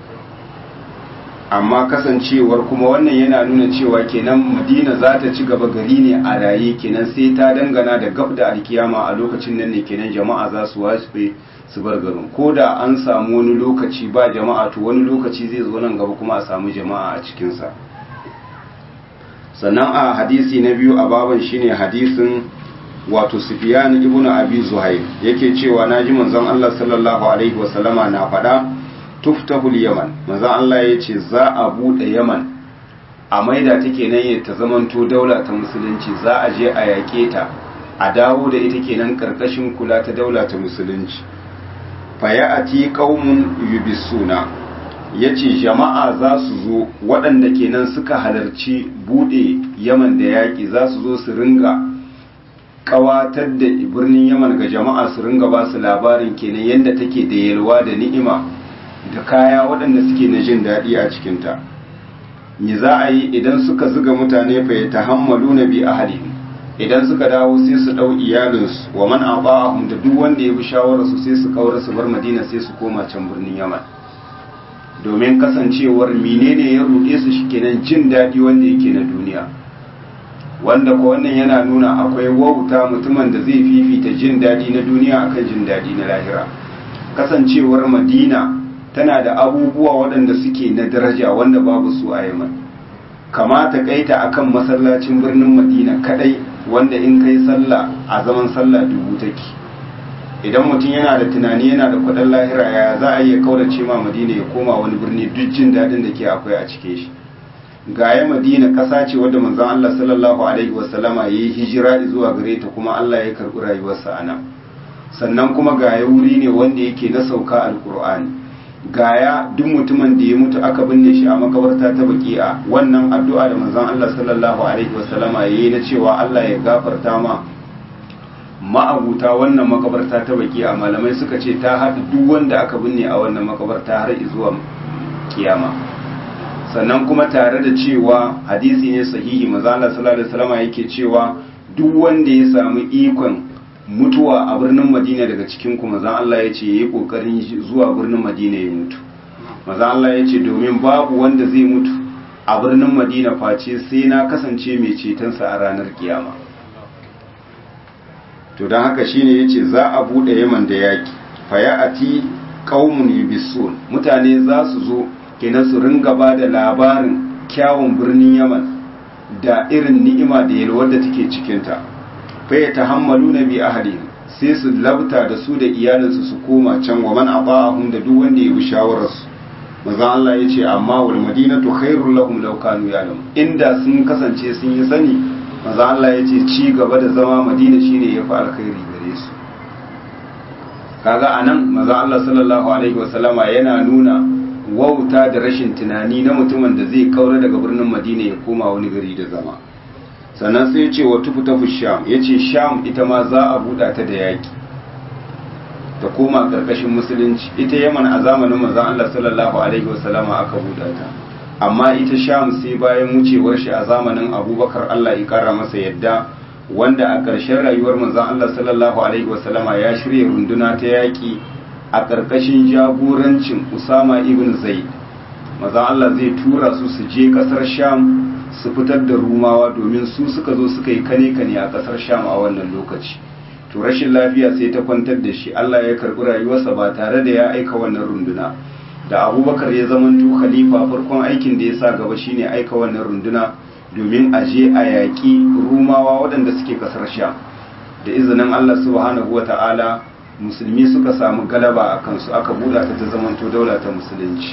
amma kasancewar kuma wannan yana nuna cewa kenan madina za ta ci gaba gari ne a raye kenan sai ta dangana da gaf da alkiyama a lokacin nan ne kenan jama'a za su wasu su bar garin ko da an samu wani lokaci ba jama'a to wani lokaci zai zo nan gaba kuma a samu jama'a a cikinsa sannan a hadisi na biyu a baban shine hadisin wato Sufyan ibn Abi Zuhair yake cewa naji manzon Allah sallallahu alaihi wasallama na faɗa tuftahul Yaman manzon Allah ya ce za a bude Yaman a maida take nan ya ta zamanto daula ta musulunci za a je a yake ta a dawo da ita kenan karkashin kula ta daula ta musulunci fayati qaumun yubisuna yace jama'a za su zo waɗanda kenan suka halarci bude Yaman da yaki za su zo su ringa kawatar da birnin Yaman ga jama'a su ringa ba su labarin kenan yadda take da yalwa da ni'ima da kaya waɗanda suke na jin daɗi a cikinta me za a yi idan suka zuga mutane fa ya tahammalu na bi ahli idan suka dawo sai su dau iyalinsu wa man aba'ahum da duk wanda ya bi shawararsu sai su kaura su bar madina sai su koma can birnin yaman domin kasancewar menene ya ruɗe su shikenan jin daɗi wanda yake na duniya wanda ko wannan yana nuna akwai wauta mutumin da zai fifita jin daɗi na duniya akan jin daɗi na lahira kasancewar madina tana da abubuwa waɗanda suke na daraja wanda babu su a yaman kamata kaita akan masallacin birnin madina kadai wanda in kai sallah a zaman sallah dubu take idan mutum yana da tunani yana da kudin lahira ya za a iya kaurace ma madina ya koma wani birni duk jin daɗin da ke akwai a cikin shi gaya madina ƙasa ce wadda manzon Allah sallallahu alaihi wasallama ya yi hijira zuwa gare ta kuma Allah ya karɓi rayuwarsa a nan sannan kuma gaya wuri ne wanda yake na sauka alkur'ani gaya duk mutumin da ya mutu aka binne shi a makabarta ta baki'a wannan addu'a da manzon Allah sallallahu alaihi wasallama yayi na cewa Allah ya gafarta ma ma'abuta wannan makabarta ta baki'a malamai suka ce ta haɗa duk wanda aka binne a wannan makabarta har zuwa kiyama sannan kuma tare da cewa hadisi ne sahihi manzon Allah sallallahu alaihi wasallama yake cewa duk wanda ya samu ikon mutuwa a birnin madina daga cikin ku mazan Allah ya ce ya yi ƙoƙarin zuwa birnin madina ya mutu mazan Allah ya ce domin babu wanda zai mutu a birnin madina face sai na kasance mai cetonsa a ranar kiyama to don haka shine ya ce za a buɗe yaman da yaƙi faya'ati ƙaumun yubisun mutane za su zo kenan su ringa ba da labarin kyawun birnin yaman da irin ni'ima da yalwar da take cikinta faya ta hammalu na bi ahali sai su labta da su da iyalinsu su koma can wa man aba'ahum da duk wanda ya bi shawararsu maza Allah ya ce amma wal madinatu khairul lahum law kanu ya'lamun inda sun kasance sun yi sani maza Allah ya ce ci gaba da zama madina shine yafi alkhairi gare su kaga anan maza Allah sallallahu alaihi wasallama yana nuna wauta da rashin tunani na mutumin da zai kaura daga birnin madina ya koma wani gari da zama sannan sai ce wa tufutafu sham ya ce sham ita ma za a buɗa ta da yaƙi ta koma ƙarƙashin musulunci ita yaman a zamanin manzon Allah sallallahu alaihi wasallama aka buɗa ta amma ita sham sai bayan wucewar shi a zamanin abubakar Allah ya ƙara masa yadda wanda a ƙarshen rayuwar manzon Allah sallallahu alaihi wasallama ya shirya runduna ta yaƙi a ƙarƙashin jagorancin Usama ibn Zaid manzon Allah zai tura su su je ƙasar sham su fitar da rumawa domin su suka zo suka yi kane-kane a kasar sham a wannan lokaci to rashin lafiya sai ta kwantar da shi Allah ya karbi rayuwarsa ba tare da ya aika wannan runduna da abubakar ya zamanto khalifa farkon aikin da ya sa gaba shine aika wannan runduna domin a je a yaƙi rumawa waɗanda suke kasar sham da izinin Allah subhanahu wa ta'ala musulmi suka samu galaba a kansu aka buɗa ta ta zamanto daula ta musulunci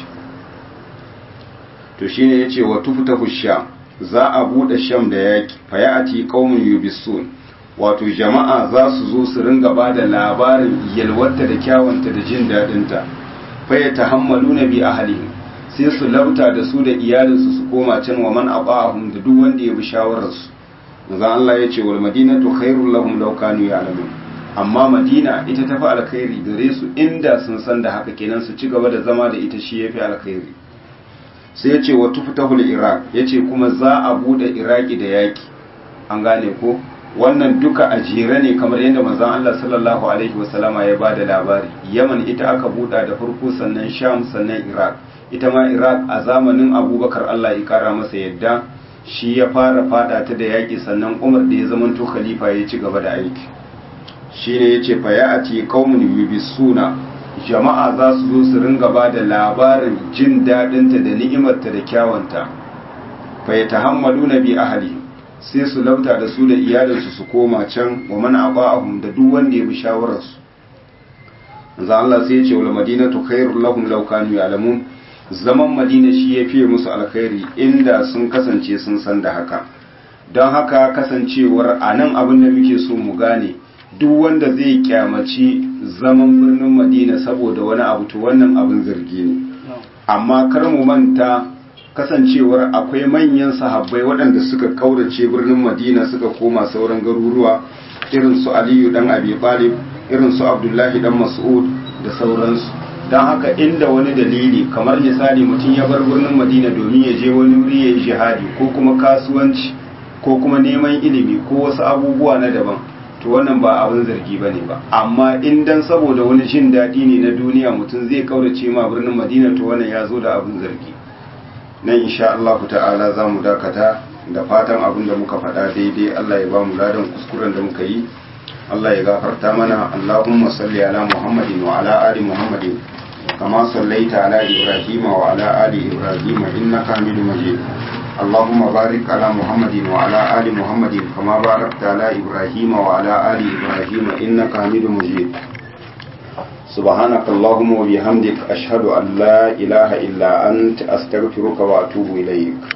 to shine yace wa tuftahu sham za a buɗe sham da yaƙi fayati qaumun yubisun wato jama'a za su zo su ringa ba da labarin yalwarta da kyawunta da jin daɗinta fa ya tahammaluna bi ahlihim sai su lauta da su da iyalinsu su koma can wa man abahum da duk wanda ya bi shawararsu manzo Allah ya ce wal madinatu khairul lahum law kanu ya'lamun amma madina ita tafi alkhairi gare su inda sun san da haka kenan su ci gaba da zama da ita shi yafi alkhairi sai ya ce wa tufutahul iraq ya ce kuma za a bude iraki da yaki an gane ko wannan duka a jere ne kamar yadda manzon Allah sallallahu alaihi wasallama ya bada labari yaman ita aka buɗa da farko sannan sham sannan iraq ita ma iraq a zamanin abubakar Allah ya kara masa yadda shi ya fara fada ta da yaki sannan umar da ya zamanto khalifa ya ci gaba da aiki shine yace fa ya'ati qaumun yubisuna jama'a za su zo su ringa ba da labarin jin daɗinta da ni'imarta da kyawanta bai ta hammalu na bi ahali sai su lauta da su da iyalinsu su koma can wa mana aba'ahum da duk wanda ya bi shawararsu za Allah sai ya ce wal madinatu khairul lahum law kanu ya'lamun zaman madina shi ya fiye musu alkhairi inda sun kasance sun san da haka don haka kasancewar a nan abin da muke so mu gane duk wanda zai kyamaci zaman birnin madina saboda wani abu to wannan abin zargi ne amma kar mu manta kasancewar akwai manyan sahabbai waɗanda suka kaurace birnin madina suka koma sauran garuruwa irin su aliyu dan abi talib irin su abdullahi dan mas'ud da sauransu don haka inda wani dalili kamar misali mutum ya bar birnin madina domin ya je wani wuri ya yi jihadi ko kuma kasuwanci ko kuma neman ilimi ko wasu abubuwa na daban to wannan ba abin zargi ba ne ba amma in dan saboda wani jin daɗi ne na duniya mutum zai kaurace ma birnin madina to wannan ya zo da abin zargi nan insha Allah ta'ala za mu dakata da fatan abin da muka faɗa daidai Allah ya ba mu ladan kuskuren da muka yi Allah ya gafarta mana Allahumma salli ala Muhammadin wa ala ali Muhammadin kama sallaita ala Ibrahim wa ala ali Ibrahim innaka Hamidum Majid اللهم بارك على محمد وعلى آل محمد كما باركت على إبراهيم وعلى آل إبراهيم إنك حميد مجيد سبحانك اللهم وبحمدك أشهد أن لا إله إلا أنت أستغفرك وأتوب إليك